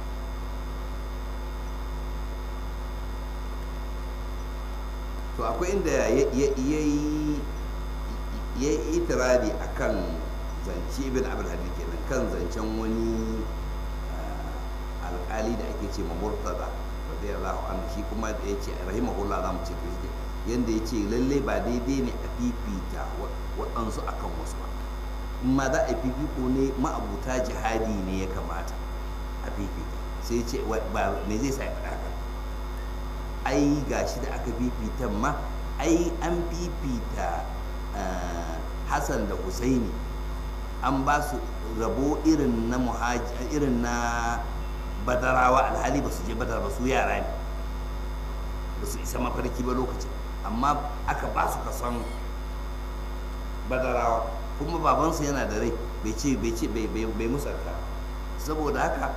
to akwai inda ya yi ya yi itirari a kan zance ibn abul hadid kenan kan zancen wani ah, alkali da ake ce ma murtada radiyallahu anhu shi kuma da ya ce rahimahullah za mu ce to shi yanda ya ce lalle ba daidai ne a fifita wa- waɗansu akan wasu ba in ma za a fifiko ne ma'abuta jihadi ne ya kamata a fifita sai ya ce wa- ba me zai sa ya faɗa haka ai gashi da aka fifita ma ai an fifita ah, hassan da husaini an ba su rabo irin na muhaji irin na badarawa alhali ba su je badar ba su yara ne ba su isa mafarki ba lokacin amma aka ba su kason badarawa kuma babansu yana da rai bai ce bai ce bai bai bai musanta saboda haka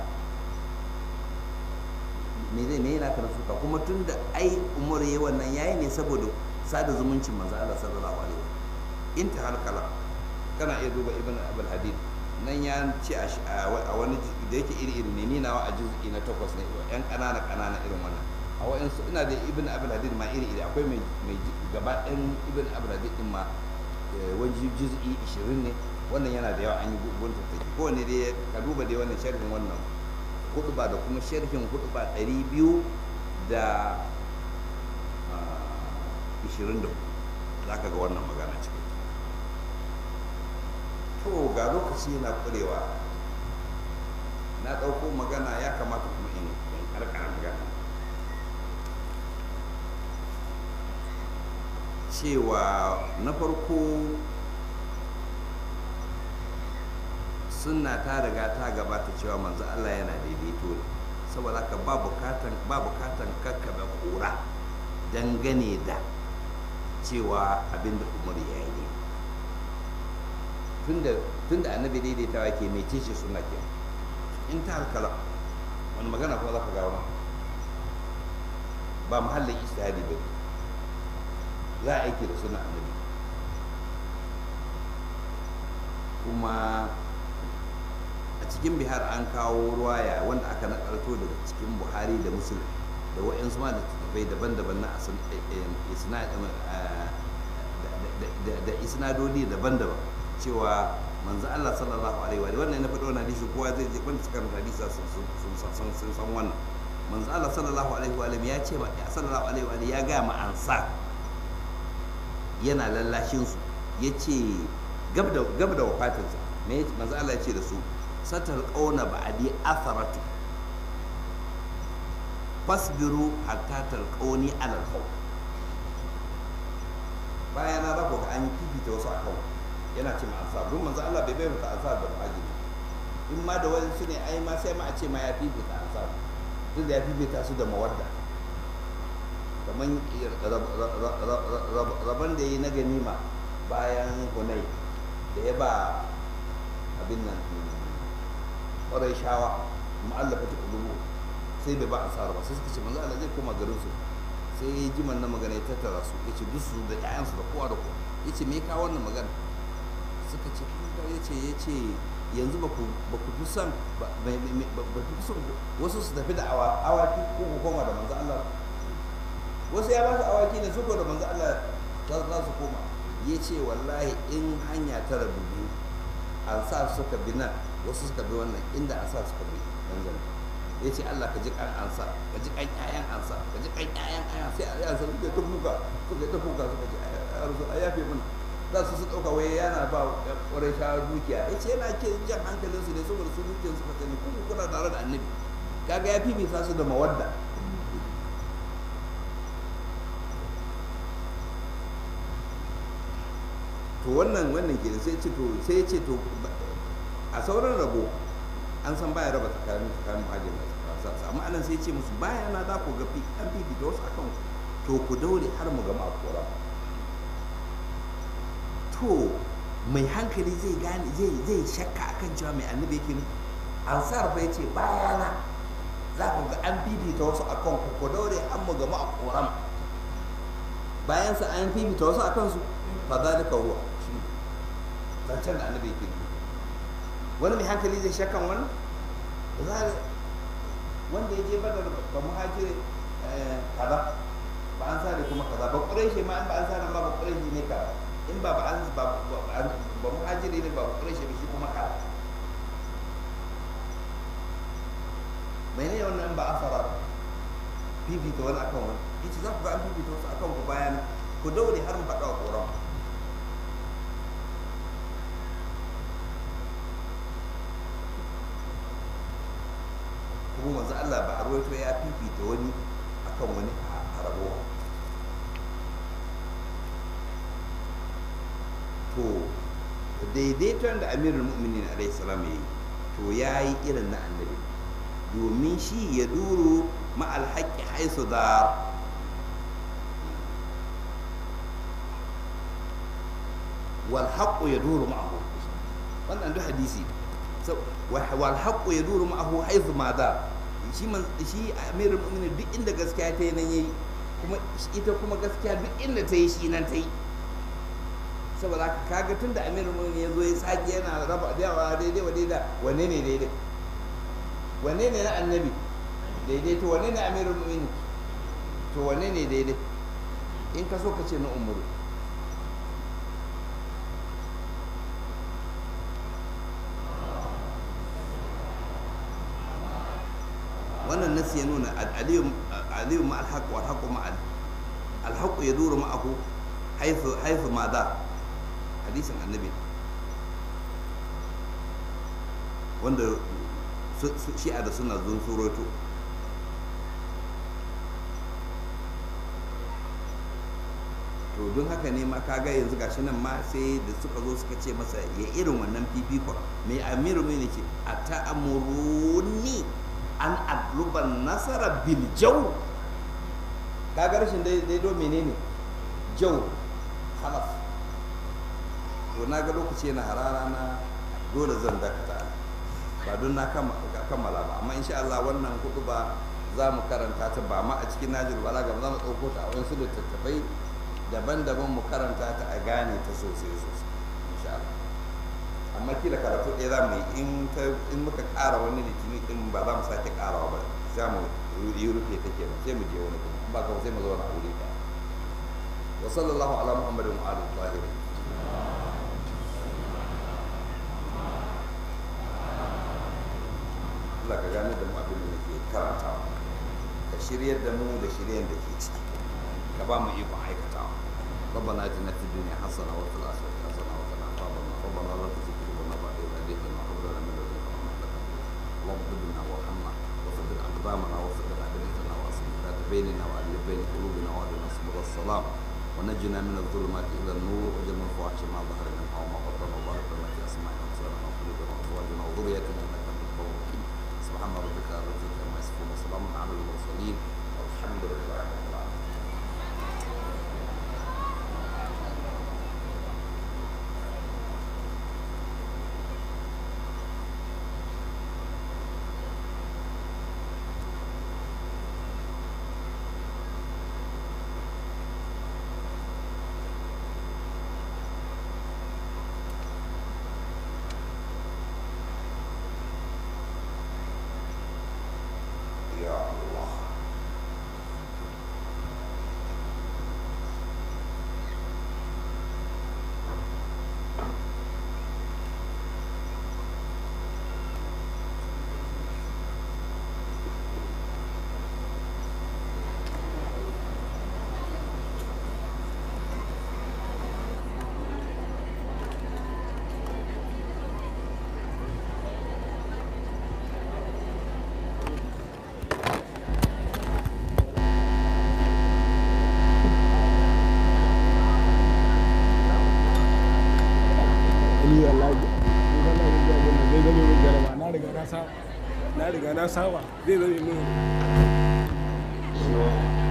me zai me yana kana suka kuma tun da ai umar yayi wannan yayi ne saboda sada zumuncin manzo Allah sallallahu alaihi wasallam intihal kalam kana iya duba ibn abul hadid nan ya ce a sh- a wa- a wani ju- da yake iri iri ne ni nawa a juz'i na takwas ne yan kanana kanana irin wannan a wa'insu ina da ibn abul hadid ma iri iri akwai mai mai ji- gaba ɗayan ibn abul hadid din ma eh, wani juz'i 20 ne wannan yana da yawa an yi gun tattaki kowane dai ka duba dai wannan sharhin wannan huduba da kuma sharhin huduba 200 da ah, 24 za ka ga wannan magana cikin to ga lokaci yana kurewa na ɗauko magana ya kamata kuma in in karkara magana cewa na farko sunna ta riga ta gabata cewa manzo Allah yana daidaito ne saboda haka ba bukatan ba bukatan kakkabe kura dangane da cewa abinda Umar ya yi ne tunda tunda annabi daidaitawa ke mai ce suna ke in ta halkala wani magana kuma za ka gawo ba mahallin istihadi ba ne za a aiki da suna annabi kuma a cikin bihar an kawo ruwaya wanda aka nakalto daga cikin buhari da musulun da wa'yansu ma da tattafai daban-daban na asan- eh, eh, isna- eh, da- da- da isnadodi daban-daban cewa manzo Allah sallallahu alaihi wa alihi wannan na faɗo wannan hadisi kowa zai je wanda suka karanta hadisi sun sun sun sun sun san wannan manzo Allah sallallahu alaihi wa alihi ya ce ba ya sallallahu alaihi wa alihi ya ga ma ansa yana lallashin su yace gab da gab da wafatinsa me yace- manzo Allah ya ce da su satal qauna ba'di atharatu fasbiru hatta talqauni ala al bayan na rako ga an yi fifita wasu a kan yana ce ma ansar don manzo Allah bai bayyana ansar da muhajiri in ma da wani su ne ai ma sai ma a ce ma ya fifita ansar duk da ya fifita su da mawadda kamar rabon da ya yi na ganima bayan hunai da ya ba abin nan ƙwarai shawa ma'allafa ta ƙulubu sai bai ba ansar ba sai suka ce manzo Allah zai koma garin su sai ya ji man na magana ya tattara su ya ce duk su da ƴaƴansu da kowa da kowa ya ce me ya kawo wannan magana suka ce kun ga ya ce ya ce yanzu ba ku ba ku fi son ba ba- ba- ba ku fi son wasu su tafi da awa awaki ko ku koma da manzo Allah wasu ya ba su awaki ne su ko da manzo Allah za za su koma ya ce wallahi in hanya ta rabu biyu an sa suka bi nan wasu suka bi wannan inda an sa suka bi nan zan ya ce Allah ka ji kan ansa ka ji kan ƴaƴan ansa ka ji kan ƴaƴan ƴaƴan sai a yansa suka ta kuka suka ta kuka suka ce a rasu a yafe mana za su su ɗauka wai yana ba ƙwarai shawar dukiya ya ce yana ke jan hankalinsu ne saboda su dukiyar suka sani kuma kuna tare da annabi kaga ya fifita su da mawadda to wannan wannan ke sai ce to sai ya ce to a sauran rabo an san baya raba tsakanin tsakanin muhajir da sa amma anan sai ya ce musu baya na za ku ga fi an fifita wasu akan ku to ku daure har mu gama kora to mai hankali zai gane zai zai shakka akan cewa mai annabi yake ne ansar bai ce bayana za ku ga an fifita wasu a kan ku daure an mu gama a koram bayan sa an fifita wasu a kansu fa zalika huwa shi zancen da annabi yake wani mai hankali zai shakkan wani wanda ya je badar ba muhajiri kaza ba an sare kuma kaza ba ƙureshi ma in ba an sare ma ba ƙureshi ne kaza in ba ba an ba ba muhajiri ne ba ƙureshi ba shi kuma kaza mai ne wannan ba an fara fifita wani akan wani ita za ku ga an fifita wasu akan ku bayan ku daure har mu faɗa wa ƙoran kuma manzo Allah ba a ruwaito ya fifita wani akan wani a rabuwa to daidaiton da amirul mu'minin alaihi salam ya yi to ya yi irin na annabi domin shi ya duru ma'al haƙƙi haisu da wal haqqu ya duru ma'ahu wannan duk hadisi wal haqqu ya duru ma'ahu haisu ma da shi man shi amirul mu'minin duk inda gaskiya ta yi nan yayi kuma ita kuma gaskiya duk inda ta yi shi nan ta yi saboda haka kaga tunda amirul mu'minin ya zo ya sake yana raba dawa daidai wa daidai wanne ne daidai wanne ne na annabi daidai to wanne ne amirul mu'minin to wanne ne daidai in ka so ka ce na umaru wannan nasi ya nuna aliyu ma alhaq wa alhaqu ma alhaqu yaduru ma'ahu haythu haythu ma da hadisin annabi wanda shi'a da suna zun suroto to don haka ne ma kaga yanzu gashi nan ma sai da suka zo suka ce masa ya irin wannan fifikon mai amiru mai ne ce a ta'amuruni an adluban nasara bil jau kaga rashin daido menene jau halaf to na ga lokaci yana harara na dole zan dakata ba don na kammala ba amma insha Allah wannan hudu ba za mu karanta ta ba ma a cikin najir bala ga za mu ɗauko ta a wasu littattafai daban-daban mu karanta ta a gane ta sosai sosai insha Allah amma kila karatu ɗaya za mu yi in muka ƙara wani litini ɗin ba za mu sake ƙarawa ba za mu yi rufe ta kenan sai mu je wani kuma ba ka sai mu zauna a wuri ɗaya wa sallallahu ala muhammadin wa alihi tahirin Allah ka gane da mu abin da muke karantawa ka shiryar da mu da shiryen da ke ciki ka ba mu ikon aikatawa ربنا اتنا في الدنيا حسنه وفي الاخره حسنه وقنا عذاب النار ربنا لا تزغ قلوبنا بعد اذ هديتنا وهب لنا من لدنك رحمه انك اللهم اغفر لنا وارحمنا وثبت اقدامنا وثبت اعدادنا واصلح ذات بيننا والف بين قلوبنا واهدنا سبل السلام ونجنا من الظلمات الى النور واجعلنا الفواحش ما ظهر منها وما بطن وبارك لنا في اسمائنا وابصارنا وقلوبنا وازواجنا وذريتنا انك انت الغفور الرحيم سبحان ربك رب العزه عما يصفون وسلام على المرسلين والحمد لله رب العالمين يا الله ni wallahi ni wallahi zai zame min jaraba na riga na saba na riga na saba zai zame min